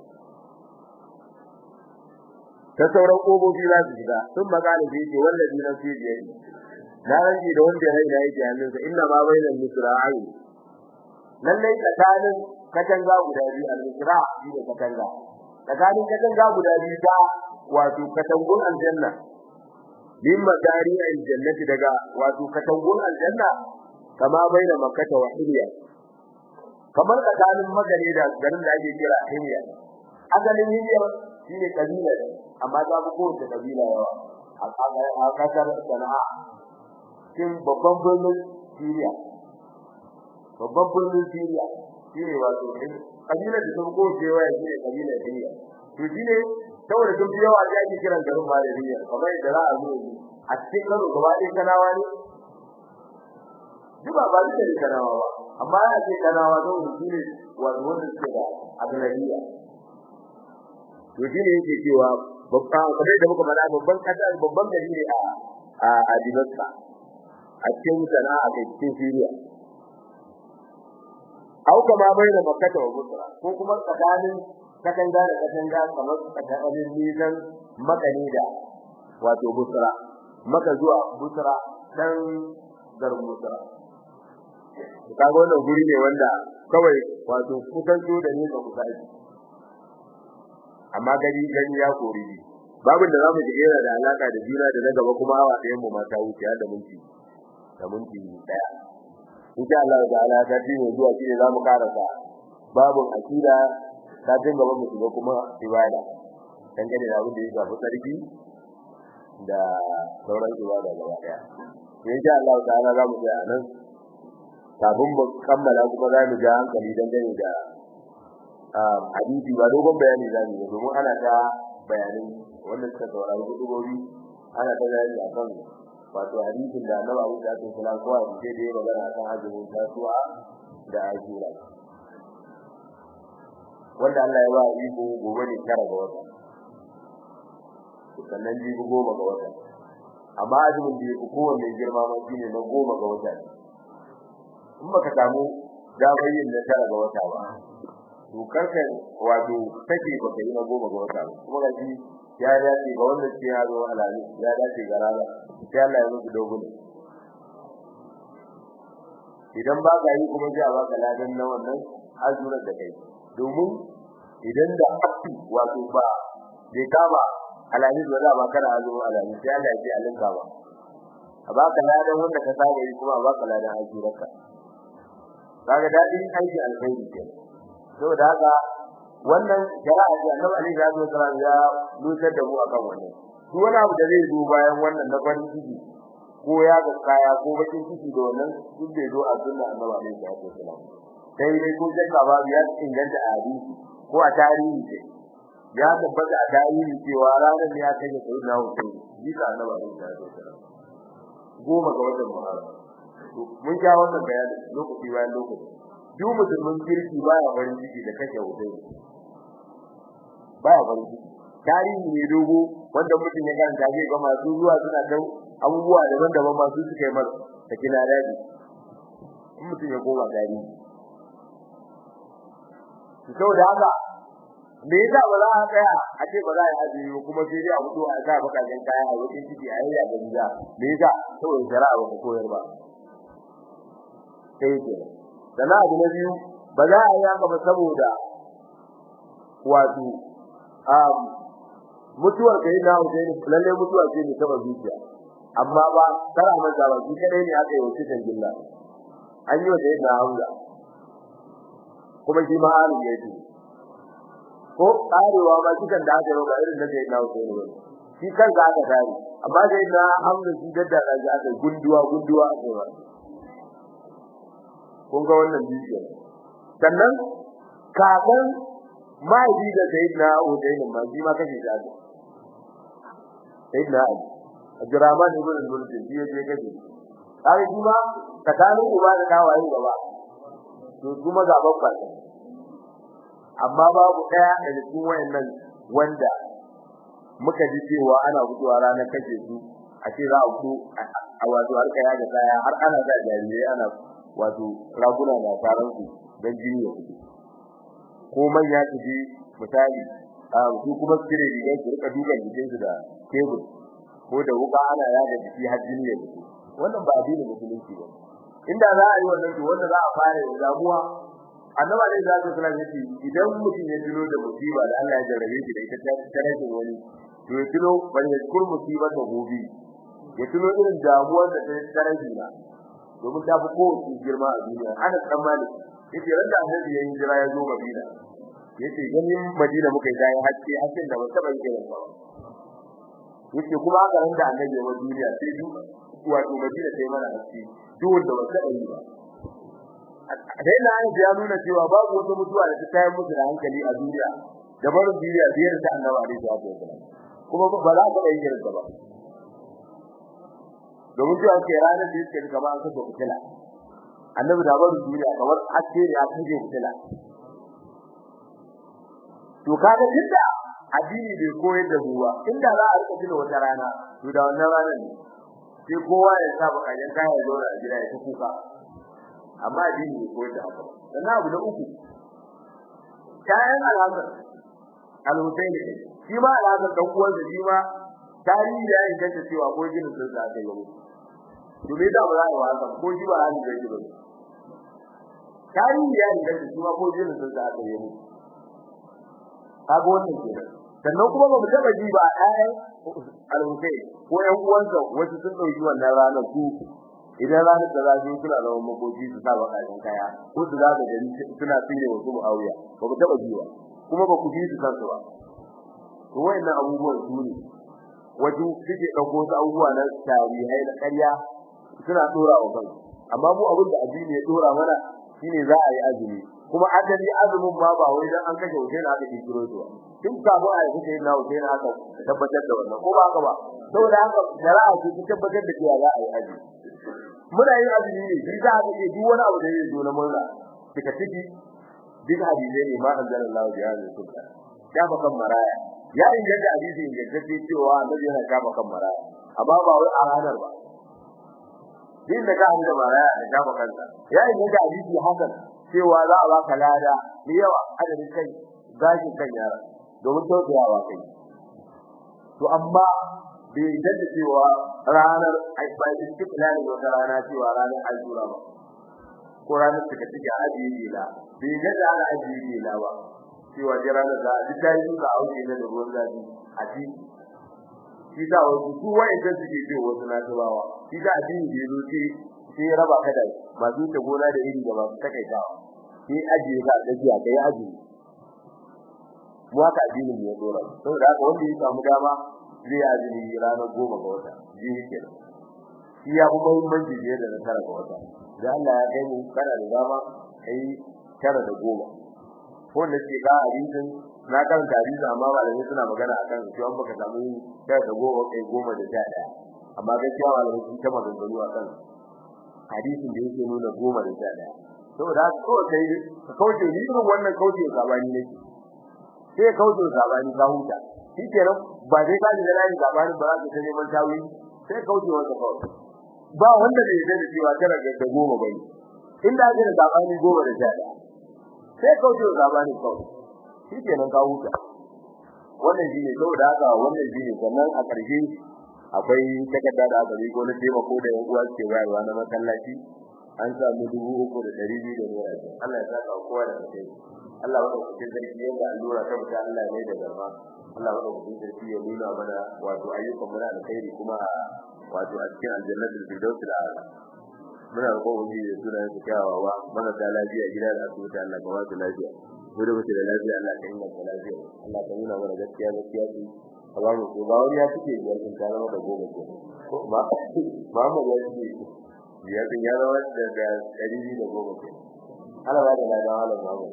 ta sauran kogobi za su shiga sun magana da yake wallahi na fi biyar na ranji da wanda ya raina yake hannunsa inna ma bainal misra'ai lallai tsakanin katanga guda biyu al-misra shi ne katanga tsakanin katanga guda biyu ta wato katangun aljanna min makari aljannati daga wato katangun aljanna kama baina makkata wa hilya kamar tsakanin magare da garin da ake kira hilya asalin hilya shine kabila amma ta fi kowace kabila yawa a kasar sana'a cikin babban birnin Syria babban birnin Syria shine wato kabila da sun ko cewa shine kabila Syria to shine saboda sun yawa da ake kiran garin Malariya kamar da za a zo a cikin karo gaba ɗaya kanawa ne duk ba ba da kanawa ba amma ya ce kanawa don shine wato wanda suke da agalariya to shine yake cewa babban kamar da muka faɗa babban kasa babban gari ne a a Damascus a cikin sana'a da cikin Syria au kama baina makkah wa busra ko kuma tsakanin katanga da katanga kamar tsakanin nisan makani da wato busra maka zuwa busra dan garin busra kaga wannan guri ne wanda kawai wato kusan so da ne ka kusa amma gari gari ya kori babin da zamu ji yana da alaka da juna da na gaba kuma awa ɗayan mu mata wuce da minti da minti daya insha Allah ta'ala ta ji mu zuwa shi zamu karasa babun akida ta jin gaba mu shiga kuma ibada dan gane da abin da ya shafi sarki da sauran ibada gaba daya insha Allah ta'ala zamu ga anan kafin mu kammala kuma za mu ja hankali dan gane da hadisi ba dogon bayani zamu yi domin ana ta bayanin wannan suka saurari gudugobi ana ta bayani akan wato hadisin da Annabi Abu Dawud sallallahu alaihi wasallam sai da ya magana akan azumin tasuwa da ajira wanda Allah ya ba iko gobe ne tara ga wata sannan jibi goma ga wata amma azumin da yake kowanne girma ma shine na goma ga wata in baka samu damar yin na tara ga wata ba to karka wato take baka yi na goma ga wata ba kuma ga shi ya dace ga wanda ke yaro alali ya dace ga rana sai Allah ya muku dogon idan ba ka yi kuma sai a baka ladan na wannan azurar da kai domin idan da wato ba bai kama alali ba za ba kana azu alali sai Allah ya ce alinka ba a baka ladan wanda ka saba yi kuma a baka ladan azurarka kaga dadin aiki alkhairi ke saboda haka wannan jara'a ce Annabi Ali ya zo sallallahu ya lutar da mu akan wannan duk wani abu da zai zo bayan wannan na farin ciki ko ya ga kaya ko bakin ciki da wannan duk da zo a sunna Annabi Ali ya zo sallallahu sai dai ko shakka ba ya inganta a hadisi ko a tarihi ce ya tabbata a tarihi cewa ranar ne ya kai sai na wuce bisa Annabi Ali ya zo sallallahu goma ga watan Muharram mun ja wannan bayani lokaci bayan lokaci duk musulmin kirki baya farin ciki da kashe wutai baya farin ciki tarihi ne dogo wanda mutum ya karanta zai ga masu zuwa suna da abubuwa daban-daban masu suka yi masa da kina daji in mutum ya koma tarihi saboda haka me yasa ba za a tsaya a ce ba za a yi azumi kuma sai dai a fito a sa bakajen kaya a wajen ciki a yi a gariya me yasa saboda shari'a ba ta koyar ba sai ke sana abu na biyu ba za a yi haka ba saboda wato um mutuwar kai na Hussein lalle mutuwa ce ne taba zuciya amma ba tara masa ba shi kadai ne aka yi wuce gilla an yi wata yadda Hamza kuma shi ma an yi shi ko karewa ma shi kan da aka yi ba irin da kai na Hussein ba shi kan za aka tare amma sai na Hamza shi dadda da aka gunduwa gunduwa aka yi kun ga wannan bidiyo sannan kakan mahaifi da sayyidina Hussein ma shi ma kace shi aka sayyidina Ali Abdurrahman ibn al-Mulk shi ya je kace kai kuma tsakanin uba da kawaye gaba to kuma ga babba amma babu daya daga cikin wayannan wanda muka ji cewa ana guduwa ranar kace su a ce za a ku a wato har kaya da kaya har ana da jarirai ana wato raguna da faran su dan jini ya fito ko manya su ji misali a su kuma kire rigar su rika dukan jikin su da tebur ko da wuka ana yaga jiki har jini ya fito wannan ba addinin musulunci ba inda za a yi wannan to wanda za a fara da damuwa annabi alaihi salatu wasallam yace idan mutum ya tuno da musiba da Allah ya jarrabe shi da ita ta tare wani to ya tuno ban ya kur musiba ta gobe ya tuno irin damuwar da ta tare shi na domin ta fi kowace girma a duniya ana tsammani yace ran da annabi ya yi jira ya zo Madina yace ganin Madina muka yi dai haske hasken da ba taba yi irin ba yace kuma haka ran da annabi ya duniya sai duk wato Madina sai mana haske duk wanda ba taba yi ba dai na ya nuna cewa babu wata mutuwa da ta tayar musu da hankali a duniya da barin duniya biyar ta annabi alaihi salatu wasallam kuma ba za ka yi irin ba domin cewa ke ranar da yake kama an saka fitila annabi da barin duniya kamar haske ne a cikin fitila to kaga tunda addini bai koyar da ruwa inda za a rika tuna wata rana to da wannan ranar ne sai kowa ya saba kayan kaya zo a gida ya kuka amma addini bai koyar da haka sannan abu na uku kayan al'adar al-Husaini shi ma al'adar dan uwan da shi ma tarihi ya inganta cewa ko jinin sun sa kai yau to me da ba za a wasa ko shi ba hali da shi ba tarihi ya inganta shi ma ko jinin sun sa kai yau kaga wannan kenan sannan kuma ba mu taba ji ba ɗayan al-Husaini ko ƴan uwansa wasu sun dauki wannan ranar su idan ranar da za su suna da makoki su sa bakarin kaya ko su za su gani suna tsire wasu muawiya ba ku taba jiwa kuma ba ku ji su kansu ba to wayannan abubuwan su ne wajen suke dauko su abubuwa na tarihai na ƙarya suna dora wa kansu amma mu abin da addini ya dora mana shine za a yi azumi kuma adali azumin ma ba wai dan an kashe Hussein aka kiro su ba tun kafin a yi sai na Hussein aka tabbatar da wannan ko ba haka ba saboda haka shari'a ce ta tabbatar da cewa za a yi azumi muna yin azumi ne shi za a ce duk wani abu da zai zo na murna kika ciki duk hadisi ne ma anzalallahu bi hadhihi sulta ya ba kan maraya ya inganta hadisi ingantacce cewa annabi yana kafa kan maraya amma ba wai a ranar ba din da ka da maraya da kafa kansa ya inganta hadisi hakan cewa za a baka lada da yawa adadin kai gashin kan yara domin tausayawa kai to amma bai yadda cewa ranar aibai istiqlal wata rana cewa ranar aljura ba ko ranar suka tike ajiye bila bai yadda ana ajiye bila ba cewa da ranar da duk dai suka auke da ruwan zafi a ci shi da wasu su wa'anda suke ce wasu na tubawa shi da addini da yazo ce sai ya raba kada masu ta gona da iri da masu takaitawa sai ajiye ka gajiya kai ajiye mu haka addinin ya dora saboda haka wanda ya samu dama zai azumi ranar goma ga wata jiya kenan shi ya fi muhimmanci fiye da na tara ga wata da Allah ya kai mu kana da dama kai tara da goma ko da ke ga hadisin na karanta hadisin amma malamai suna magana akan cewa an baka samu tara da goma kai goma da sha daya amma gaskiya malamai sun ta maganganu akan hadisin da yake nuna goma da sha daya saboda haka kawai kai ka kauce ni irin wannan kauce sabani nake sai kauce sabani ka huta shi kenan ba zai ka da lafiya labarin ba za ka sani man tawi sai kauce wanda kawai ba wanda bai da cewa tara da goma bane inda ake da zabani goma da jada sai kauce zabani kawai shi kenan ka huta wannan shine saboda haka wannan shine sannan a ƙarshe akwai takarda da aka riko na taimako da yan uwa ke bayarwa na masallaci an samu dubu uku da ɗari biyu da naira Allah ya saka kowa da kai Allah wanda kuke zargi yadda allura ta mutu Allah ne da garma Allah wanda kuke zargi ya nuna mana wato ayyukan muna da kai kuma wato a cikin aljannatul firdaus da ala muna roƙon wani da suna yin kyawawa mana da lafiya gida da asibiti Allah ka wasu lafiya mu da muke da lafiya Allah ka inganta lafiya Allah ka nuna mana gaskiya gaskiya ce ka ba mu ba wani ya fice biyar sun ta zama da goma ke ko ma Muhammad ya fice biyar sun ya zama da ɗari biyu da goma ke Allah ba da lafiya Allah Muhammad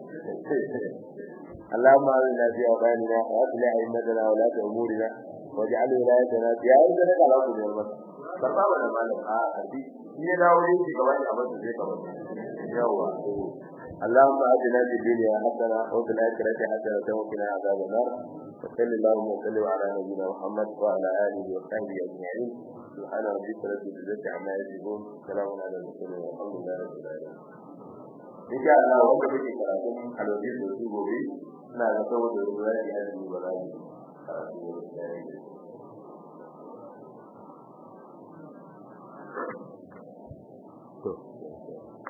اللهم آمنا في أوطاننا وأصلح أئمتنا ولاة أمورنا واجعل ولايتنا في أعز لك على كل يوم karba wa da malam a karbi in ya dawo ne shi gaba da abin da zai gaba yawa اللهم آتنا في الدنيا حسنة وفي الآخرة حسنة وقنا عذاب النار وصلى اللهم وسلم على نبينا محمد وعلى آله وصحبه أجمعين سبحان ربك رب العزة عما يصفون سلام على المرسلين والحمد لله رب العالمين إن شاء الله وقت بك كراتم الوزير الوزير بوبي لا نتوضع الوزير هذه الوزير